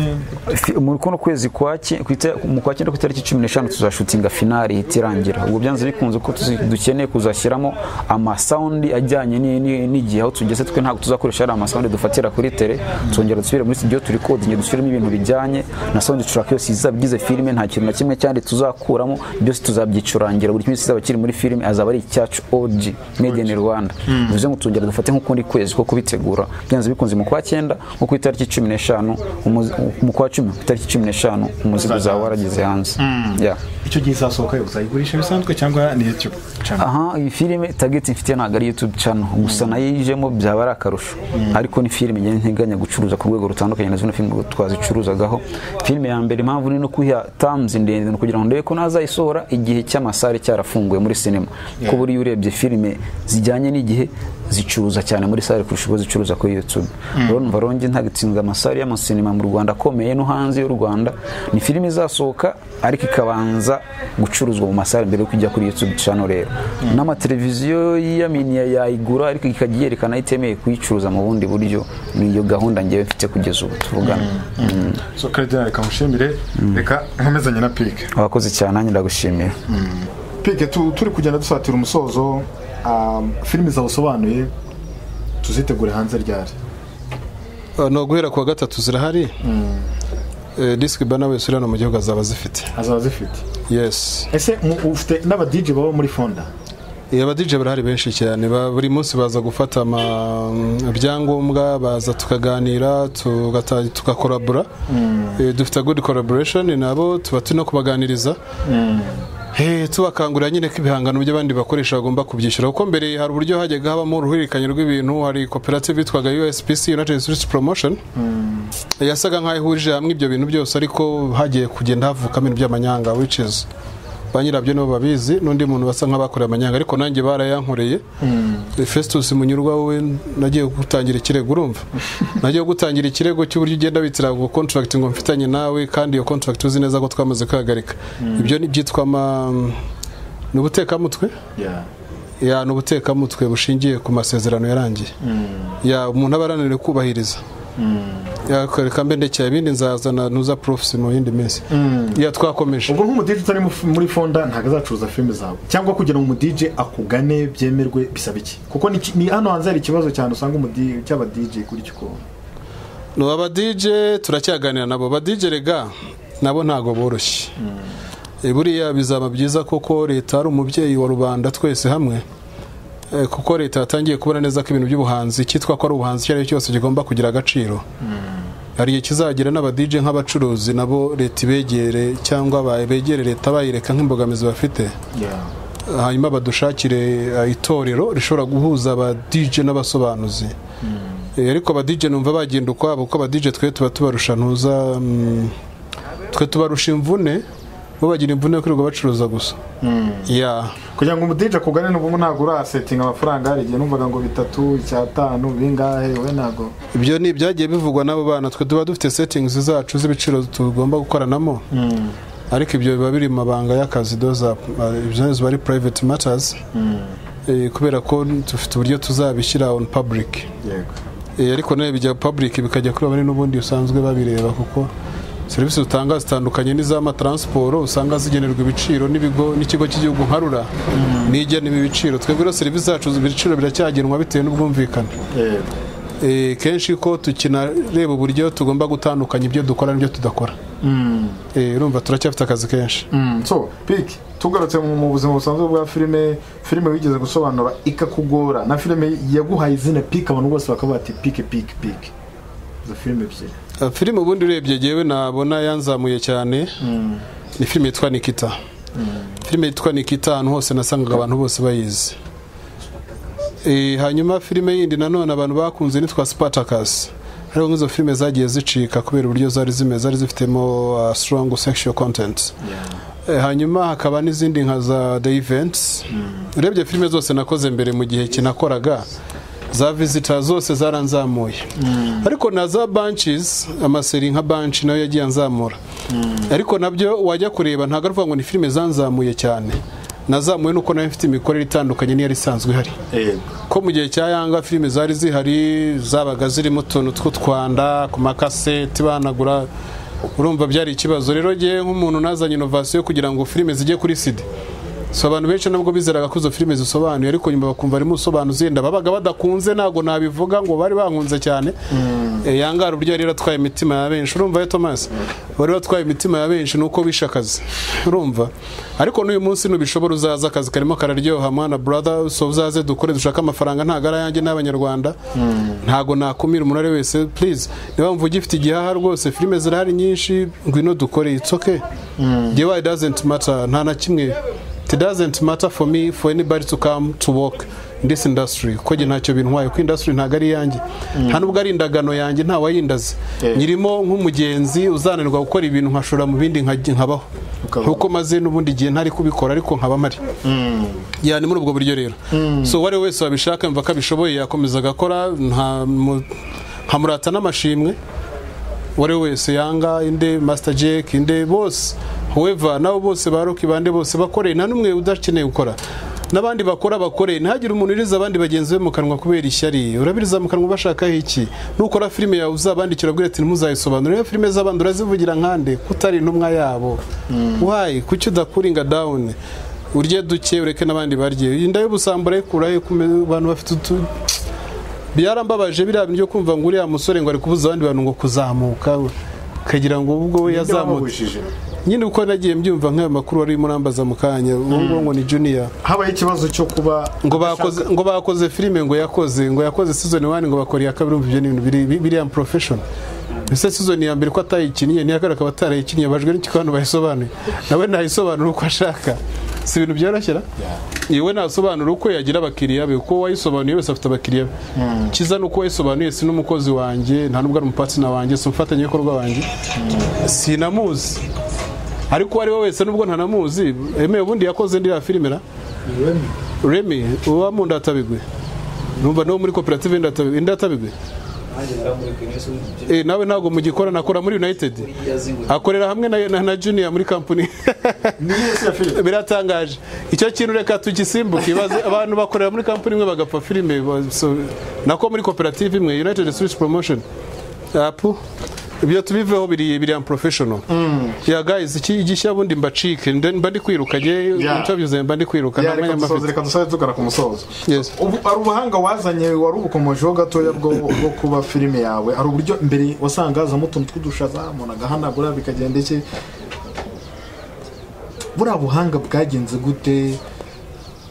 Speaker 3: Fi- muri kuno kwezi kwa ki- ku ita- mu kwa cyenda ku itariki cumi n'eshanu tuzashutinga finari ihita irangira ubwo byanze bikunze ko tuzi- dukeneye kuzashyiramo amasawundi ajyanye ni- ni- n'igihe aho tugeze twe ntabwo tuzakoresha ari amasawundi dufatira kuri tele twongera dusubire muri studio turi kodinge dusubiremo ibintu bijyanye na sawundi turaka yose izaba igize filime nta kintu na kimwe cyandi tuzakuramo byose tuzabyicurangira buri kimwe kizaba kiri muri filime azaba ari icyacu OG made in Rwanda bivuze ngo tuzongera dufate nk'ukundi kwezi ko kubitegura byanze bikunze mu kwa cyenda nko ku itariki cumi n'eshanu umuzi- mu kwa cumi ku itariki cumi n'eshanu umuzigo uzaba warageze hanze Yeah.
Speaker 2: icyo gihe izasohoka uzayigurisha bisanzwe cyangwa ni youtube channel
Speaker 3: aha iyi filime target mfite ntabwo ari youtube channel gusa nayo yijemo byaba ari akarusho ariko ni filime ngenda nteganya gucuruza ku rwego rutandukanye na zino filime twazicuruzagaho filime ya mbere impamvu ni no kuyiha tamuzi ndende ni ukugira ngo ndebe ko nazayisohora igihe cy'amasare cyarafunguye muri sinema kuko buriya urebye filime zijyanye n'igihe zicuruza cyane muri sare kurusha uko zicuruza kuri youtube rero numva ronge ntagitsinda amasare y'amasinema mu rwanda akomeye no hanze y'u rwanda ni filime izasohoka ariko ikabanza gucuruzwa mu masare mbere yo kujya kuri youtube channel rero n'amateleviziyo yiyaminiya yayigura ariko ikajya iyerekana itemewe kuyicuruza mu bundi buryo ni iyo gahunda ngewe mfite kugeza ubu tuvugana
Speaker 2: so karidina reka mushimire reka nkomezanye na pike
Speaker 3: abakozi cyane nanjye ndagushimiye
Speaker 2: pike tu- turi kugenda dusatira umusozo um, filime zawusobanuye tuzitegure hanze ryari
Speaker 1: Uh, ni uguhera ku wa gatatu zirahari Eh, disiki bana wese uri hano mu gihugu azaba azifite
Speaker 2: azaba zifite
Speaker 1: yes
Speaker 2: ese mu- ufite n'aba DJ baba muri fonda
Speaker 1: Eh, aba DJ barahari benshi cyane ba- buri munsi baza gufata ibyangombwa baza tukaganira tugata- tugakorabora Eh, dufite good collaboration nabo tuba turi no kubaganiriza Eh, tubakangurira nyine ko ibihangano by'abandi bakoresha bagomba kubyishyura kuko mbere hari uburyo hajyaga habamo uruhererekanye rw'ibintu hari koperative yitwaga USPC United States Promotion yasaga nk'aho ihurije hamwe ibyo bintu byose ariko hagiye kugenda havukamo ibintu by'amanyanga which is ba nyirabyo nibo babizi n'undi muntu basa nk'abakoreye amanyanga ariko nanjye barayankoreye fesitusi munyurwa we nagiye gutangira ikirego urumva nagiye gutangira ikirego cy'uburyo ugenda witira ngo kontragiti ngo mfitanye nawe kandi iyo kontragiti uzi neza ko twamaze kwihagarika ibyo ni byitwa ama ni ubutekamutwe ya ni ubutekamutwe bushingiye ku masezerano yarangiye ya umuntu aba arananiwe kubahiriza yakwereka mbe ndekeye ibindi nzazana ntuza profusi mu yindi minsi ya twakomeje
Speaker 2: ubwo nk'umudije utari mu- muri fonda ntabwo azacuruza filime zawe cyangwa kugira ngo umudije akugane byemerwe bisaba iki kuko ni ki- ni hano hanze hari ikibazo cyane usanga umudije cy'abadije kuri cyo ukuntu
Speaker 1: ni aba dije turacyaganira nabo ba dije rega nabo ntabwo boroshye Eh, buriya bizaba byiza koko leta ari umubyeyi wa rubanda twese hamwe Eh, kuko leta yatangiye kubona neza ko ibintu by'ubuhanzi cyitwa ko ari ubuhanzi icyo ari cyo cyose kigomba kugira agaciro hari igihe kizagira n'abadije nk'abacuruzi nabo leta ibegere cyangwa ba- begere leta bayireka nk'imbogamizi bafite hanyuma badushakire eh, itorero rishobora guhuza aba DJ n'abasobanuzi Eh, ariko aba DJ numva bagenda ukwabo kuko aba DJ twe tuba tubarusha ntuza mm, twe tubarusha imvune bo bagira imvune yo kwirirwa bacuruza gusa ya
Speaker 2: kugira ngo umudije akugane n'ubu ntabwo urasetinga amafaranga hari igihe numvaga ngo bitatu icyatanu bingahe we ntabwo
Speaker 1: ibyo ni ibyagiye bivugwa n'abo bana twe tuba dufite settings zacu z'ibiciro tugomba gukoranamo ariko ibyo biba biri mu mabanga y'akazi those are- uh, ibyo ziba ari private matters Eh, kubera ko dufite uburyo tuzabishyira on public
Speaker 2: yego
Speaker 1: Eh, ariko nawe bijya public bikajya kuri bamwe n'ubundi usanzwe babireba kuko serivisi utanga zitandukanye n'iz'amataransiporo usanga zigenerwa ibiciro n'ibigo n'ikigo cy'igihugu nka rura n'igena ibi biciro twebwe rero serivisi zacu ibiciro biracyagenwa bitewe n'ubwumvikane
Speaker 2: yego
Speaker 1: Eh, kenshi ko tukinareba uburyo tugomba gutandukanya ibyo dukora n'ibyo tudakora Eh, urumva turacyafite akazi kenshi
Speaker 2: Mm, so piki tugarutse mu mu buzima busanzwe bwa filime filime wigeze gusobanura ikakugora na filime yaguhaye izina piki abantu bose bakaba bati piki piki piki izo filime ebyiri
Speaker 1: Uh, filime ubundi urebye yewe nabona yanzamuye cyane ni filime yitwa nikita filime yitwa nikita ahantu hose nasangaga abantu bose bayizi Eh, hanyuma filime yindi nanone abantu bakunze nitwa spartacus hariho nk'izo filime zagiye zicika kubera uburyo zari zimeze zari zifitemo uh, strong sexual content Eh, hanyuma hakaba n'izindi nka za the events urebye filime zose nakoze mbere mu gihe kinakoraga za visitor zose zaranzamuye ariko na za bunches amaseri nka bunch nayo yagiye anzamura ariko nabyo wajya kureba ntabwo ari ukuvuga ngo ni filime zanzamuye cyane nazamuye nuko nayo mfite imikorere itandukanye n'iyari isanzwe ihari ko mu gihe cya yanga filime zari zihari zabaga zirimo utuntu tw'utwanda ku makaseti banagura urumva byari ikibazo rero ngewe nk'umuntu nazanye inovasiyo kugira ngo filime zijye kuri sida so abantu benshi nabwo bizeraga ko izo filime zisobanuye ariko nyuma bakumva harimo usobanuzi yenda babaga badakunze ntabwo nabivuga ngo bari bankunze cyane Eh, yangara uburyo yari atwaye imitima ya benshi urumva yo Thomas bari batwaye imitima ya benshi nuko bishe akazi urumva ariko n'uyu munsi ntubishobora uzaza akazi karimo kararyoha mana brother so uzaze dukore dushaka amafaranga ntabwo ari ayanjye n'abanyarwanda ntabwo nakumira umuntu ari we wese please niba mvuga ifite igihaha rwose filime zirahari nyinshi ngwino dukore it's okay jewe it doesn't matter nta na kimwe it doesn't matter for me for anybody to come to work in this industry kuko njye ntacyo bintwaye kuko industry ntabwo ari iyanjye nta nubwo ari indagano yanjye nta wayindaze nyirimo nk'umugenzi uzananirwa gukora ibintu nkashora mu bindi nkajya- nkabaho
Speaker 2: Ukabaho.
Speaker 1: kuko maze n'ubundi gihe ntari kubikora ariko nkaba mpari ya ni muri ubwo buryo rero so uwo ari we wese wabishaka yumva ko abishoboye yakomeza agakora nta mu- nkamurata n'amashimwe uwo ari we wese yanga inde masita jake inde bose weva nabo bose ba roki bande bose bakoreye nta n'umwe udakeneye gukora n'abandi bakora bakoreye ntihagire umuntu uriza abandi bagenzi be mu kanwa kubera ishyari urabiriza mu kanwa bashakaho iki nukora filime yawe uzabandikira ubwira ati ntimuzayisobanure iyo filime z'abandi urazivugira nkande ko utari intumwa yabo wayi kuki udakuringa dawuni urye duke ureke n'abandi barye inda y'ubusambura ikurahe ku me- bantu bafite utu byarambabaje biriya bintu byo kumva ngo uriya musore ngo ari kubuza abandi bantu ngo kuzamuka ukagira ngo ubwo we yazamutse
Speaker 2: Yarababujije.
Speaker 1: nyine uko nagiye mbyumva nk'ayo makuru wari murambaza mu kanya ubu ngubu ngo ni juniya
Speaker 2: habaye ikibazo cyo kuba
Speaker 1: ngo bakoze ngo bakoze filime ngo yakoze ngo yakoze season 1 ngo bakora iya kabiri umva ibyo ni ibintu biri bi- biriya profession ese season ya mbere ko atayikinnye niya kabiri akaba atarayikinnye bajwe n'iki ko hano bayisobanuye nawe nayisobanura uko ashaka si ibintu byoroshye ra yewe nasobanura uko yagira abakiriya be uko wayisobanuye wese afite abakiriya be kiza ni uko wayisobanuye si n'umukozi wanjye nta nubwo ari umupatsina wanjye si umufatanyabikorwa wanjye sinamuzi ariko uwo ari we wese nubwo ntanamuzi emewe ubundi yakoze ndi ya filime na remi uba mu ndatabigwe numva niwo muri koperative y'indatabigwe indatabigwe Eh, nawe ntabwo mugikorana akora muri united akorera hamwe na, na, na junior muri company
Speaker 2: ni iyo si ya filime
Speaker 1: biratangaje icyo kintu reka tugisimbuke ibaze abantu bakorera muri company imwe bagapfa filime ba- so- nako muri koperative imwe united switch promotion apu ibyo tubiveho biri biri unprofessional ya guys iki gishya bundi mbacike nde- mba ndi kwiruka nge
Speaker 2: Yeah.
Speaker 1: interview zanjye mba ndi kwiruka nta
Speaker 2: Ya, reka
Speaker 1: mwanya mba
Speaker 2: dusoze
Speaker 1: mfite
Speaker 2: reka dusoze tugana ku musozo
Speaker 1: Yes.
Speaker 2: ubu ari ubuhanga wazanye wari ubukomojeho gatoya bwo bwo kuba filime yawe hari uburyo mbere wasanga hazamo utuntu tw'udushaza umuntu agahanagura bikagenda iki buriya buhanga bwagenze gute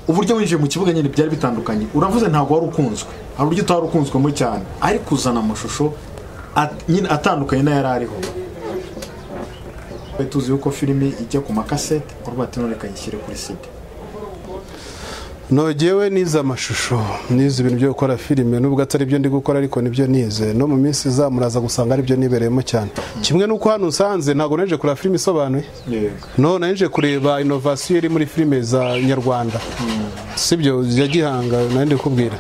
Speaker 2: uburyo winjiye mu kibuga nyine byari bitandukanye uravuze ntabwo wari ukunzwe hari uburyo utari ukunzwemo cyane ariko uzana amashusho at- nyine atandukanye n'ayari ariho twari tuzi yuko filime ijya ku makasete urwo ati none kayishyire kuri sida
Speaker 1: nogewe nize amashusho nize ibintu byo gukora filime nubwo atari byo ndi gukora ariko nibyo nize no mu minsi izamuraza gusanga aribyo nibereyemo cyane kimwe n'uko hano usanze ntabwo naje kureba filime isobanuye
Speaker 2: yego
Speaker 1: no naje kureba inovasiyo iri muri filime za nyarwanda sibyo ya gihanga nandi kubwira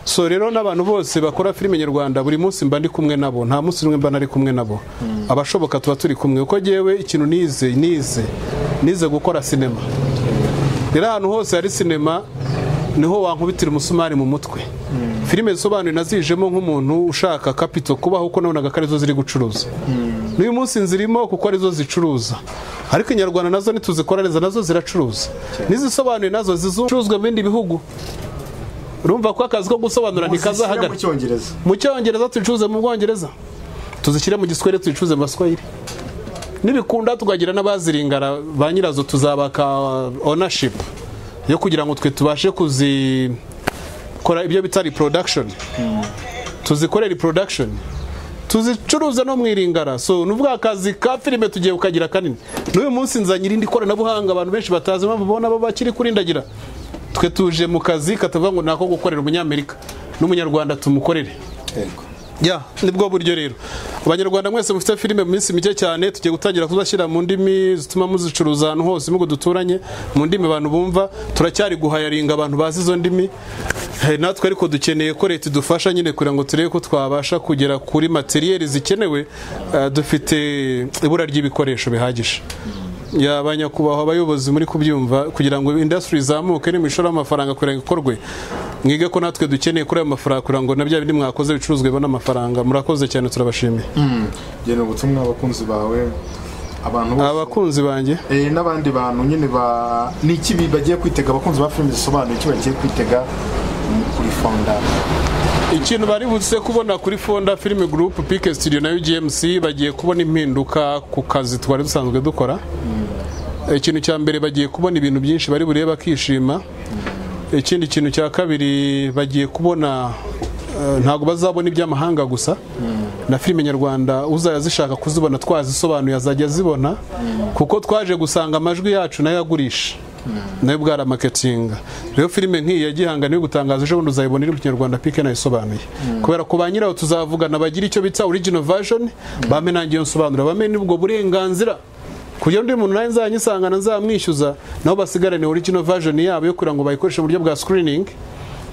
Speaker 1: so rero n'abantu bose bakora filime nyarwanda buri munsi mba ndi kumwe nabo nta munsi n'umwe mba nari kumwe nabo abashoboka tuba turi kumwe kuko ngewe ikintu nize nize nize gukora sinema rero ahantu hose hari sinema niho wankubitira umusumari mu mutwe filime zisobanuye nazijemo nk'umuntu ushaka kapito kubaho kuko nabonaga ko arizo ziri gucuruza n'uyu munsi nzirimo kuko arizo zicuruza ariko inyarwanda nazo ntituzikora neza nazo ziracuruza n'izisobanuye nazo zizicuruzwa mu bindi bihugu urumva ko akazi ko gusobanura
Speaker 2: Uzishyira
Speaker 1: ntikazahagarara
Speaker 2: mu cyongereza
Speaker 1: mu cyongereza tuyicuruze mu bwongereza tuzishyire mu giswahili tuyicuruze mu baswahili nibikunda tukagira n'abazirengara ba nyirazo tuzabaka ownership yo kugira ngo twe tubashe kuzikora ibyo bita reproduction tuzikorere reproduction tuzicuruza no mu iringara so ni ubwo akazi ka filime tugiye kukagira kanini n'uyu munsi nzanye irindi koranabuhanga abantu benshi batazi impamvu babona bo bakiri kurindagira twe tuje mu kazi katavuga ngo nako gukorera umunyamerika n'umunyarwanda tumukorere
Speaker 2: yego
Speaker 1: ya nibwo buryo rero abanyarwanda mwese mufite filime mu minsi mike cyane tugiye gutangira kuzashyira mu ndimi zituma muzicuruza ahantu hose nubwo duturanye mu ndimi abantu bumva turacyari guhayaringa abantu bazi izo ndimi Eh, natwe ariko dukeneye ko leta idufasha nyine kugira ngo turebe ko twabasha kugera kuri materiyeri zikenewe eh, dufite ibura ry'ibikoresho bihagije ya ba nyakubahwa abayobozi muri kubyumva kugira ngo indasitiri izamuke n'imishoro y'amafaranga kugira ngo ikorwe mwige ko natwe dukeneye kuri ayo mafaranga kugira ngo na bya bindi mwakoze bicuruzwe bibone amafaranga murakoze cyane turabashimiye
Speaker 2: gena ubutumwa abakunzi bawe abantu bose
Speaker 1: abakunzi banjye
Speaker 2: Eh, n'abandi bantu nyine ba ni iki bi- bagiye kwitega abakunzi ba filime zisobanuye iki bagiye kwitega mu- kuri fonda
Speaker 1: ikintu bari butse kubona kuri fonda filime gurupu pike studio na UGMC bagiye kubona impinduka ku kazi twari dusanzwe dukora ikintu cya mbere bagiye kubona ibintu byinshi bari burebe bakishima ikindi kintu cya kabiri bagiye kubona eh, ntabwo bazabona iby'amahanga gusa na filime nyarwanda uzajya zishaka kuzibona twazisobanuye azajya azibona kuko twaje gusanga amajwi yacu nayo agurisha nayo bwari amaketinga rero filime nk'iyi ya gihanga niyo gutangaza ejo bundi uzayibona iri mu kinyarwanda pike nayo isobanuye kubera ko ba nyirayo tuzavugana bagira icyo bita original version bamenangiye nangeyo nsobanura bamenye ubwo burenganzira kugira undi muntu nawe nzanyisangana nzamwishyuza nabo basigarane original version yabo yo kugira ngo bayikoreshe mu buryo bwa screening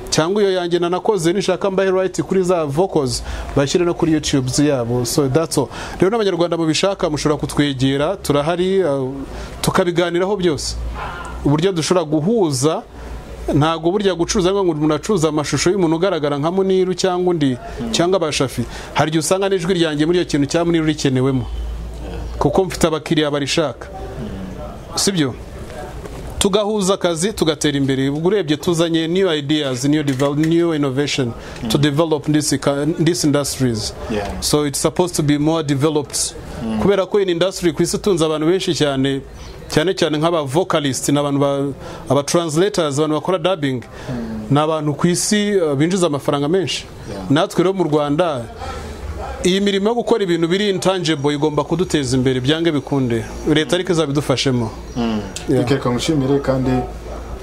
Speaker 1: cyangwa iyo yanjye nanakoze nishaka mbahe right kuri za vocals bashyire no kuri youtube yabo so that's all rero n'abanyarwanda mubishaka mushobora kutwegera turahari uh, tukabiganiraho byose uburyo dushobora guhuza ntabwo burya gucuruza ngo umuntu acuruza amashusho y'umuntu ugaragara nka muniru cyangwa undi cyangwa abashafi hari igihe usanga n'ijwi ryanjye muri iyo kintu cya muniru rikenewemo kuko mfite abakiriya barishaka sibyo tugahuza akazi tugatera imbere ubwo urebye tuzanye new ideas new, devel- new innovation to develop this, eco- this industries
Speaker 2: Yeah.
Speaker 1: so it's supposed to be more developed kubera ko iyi industry ku isi itunze abantu benshi cyane cyane cyane nk'aba vocalist n'abantu ba- aba translators abantu bakora dubbing ni abantu ku isi uh, binjiza amafaranga menshi natwe rero mu Rwanda iyi mirimo yo gukora ibintu biri intangible igomba kuduteza imbere byange bikunde leta ariko izabidufashemo Yeah.
Speaker 2: reka ngushimire kandi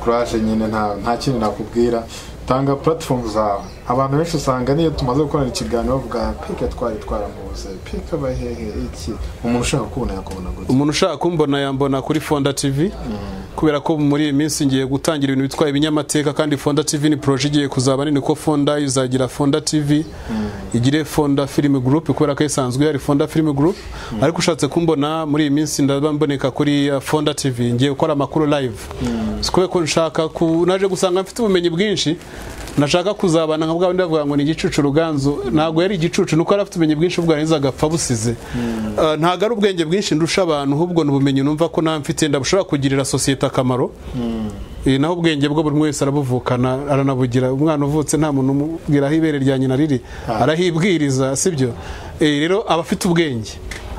Speaker 2: kuraje nyine nta nta kintu nakubwira tanga platform zawe abantu benshi usanga niyo tumaze gukorana ikiganiro bavuga pike twari twaramubuze pike abahehe iki umuntu ushaka kubona yakubona gute
Speaker 1: umuntu ushaka kumbona yambona kuri fonda tv kubera ko muri iyi minsi ngiye gutangira ibintu bitwa ibinyamateka kandi fonda tv ni poroje igiye kuzaba nini ko fonda izagira fonda tv igire fonda film group kubera ko isanzwe hari fonda film group ariko ushatse kumbona muri iyi minsi ndaba mboneka kuri uh, fonda tv ngiye gukora amakuru live Si kubera ko nshaka ku naje gusanga mfite ubumenyi bwinshi nashaka kuzabana nka bwa bandi bavuga ngo ni igicucu ruganzu ntabwo yari igicucu nuko yari afite ubumenyi bwinshi ubwo yarangiza agapfa busize Uh, ntabwo ari ubwenge bwinshi ndusha abantu ahubwo ni ubumenyi numva ko nta mfite ndabushobora kugirira sosiyete akamaro Eh, naho ubwenge bwo buri umwe wese arabuvukana aranabugira umwana uvutse nta muntu umubwira aho ibere rya nyina riri arahibwiriza sibyo Eh, rero aba afite ubwenge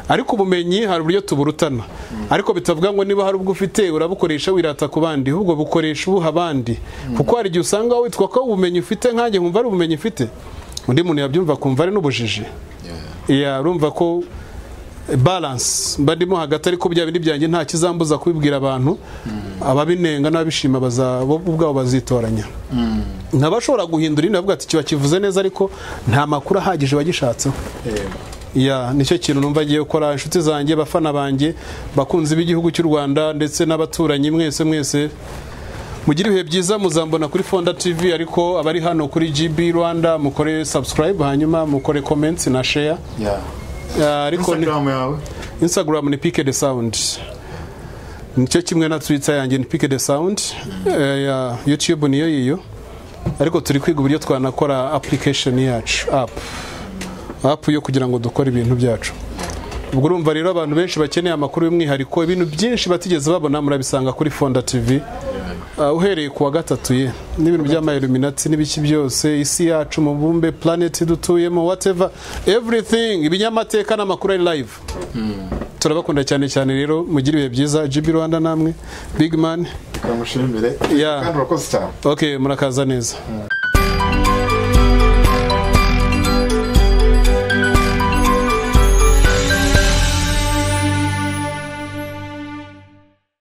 Speaker 1: ariko ubumenyi hari uburyo tuburutana ariko bitavuga ngo niba hari ubwo ufite urabukoresha wirata ku bandi ahubwo bukoresha ubuha abandi kuko hari igihe usanga witwa ko ubumenyi ufite nkanjye nkumva ari ubumenyi ufite undi muntu yabyumva akumva ari n'ubujiji Yeah, urumva ko balance mba ndimo hagati ariko bya bindi byanjye nta kizambuza kubibwira abantu ababinenga n'ababishima baza- bo ubwabo bazitoranya nkaba ashobora guhindura indi bavuga ati kiba kivuze neza ariko nta makuru ahagije bagishatseho ya nicyo kintu numva agiye gukora inshuti zanjye bafana banjye bakunzi b'igihugu cy'u rwanda ndetse n'abaturanyi mwese mwese mugire ibihe byiza muzambona kuri fonda tv ariko abari hano kuri gb rwanda mukore subscribe hanyuma mukore comments na share
Speaker 2: Yeah.
Speaker 1: Ya, ariko ni-
Speaker 2: instagram yawe
Speaker 1: instagram ni pike de sound nicyo kimwe na twitter yanjye ni pike de sound Eh, ya youtube niyo yiyo ariko turi kwiga uburyo twanakora application yacu app app yo kugira ngo dukore ibintu byacu ubwo urumva rero abantu benshi bakeneye amakuru y'umwihariko ibintu byinshi batigeze babona murabisanga kuri fonda tv Ah, uhereye ku wa gatatu ye n'ibintu by'amayiluminati n'ibiki byose isi yacu mubumbe planet dutuyemo whatever everything ibinyamateka n'amakuru ari live turabakunda cyane cyane rero mugire ibihe byiza GB Rwanda namwe big man
Speaker 2: turamushimire
Speaker 1: Yeah.
Speaker 2: kandi urakoze cyane
Speaker 1: okay murakaza neza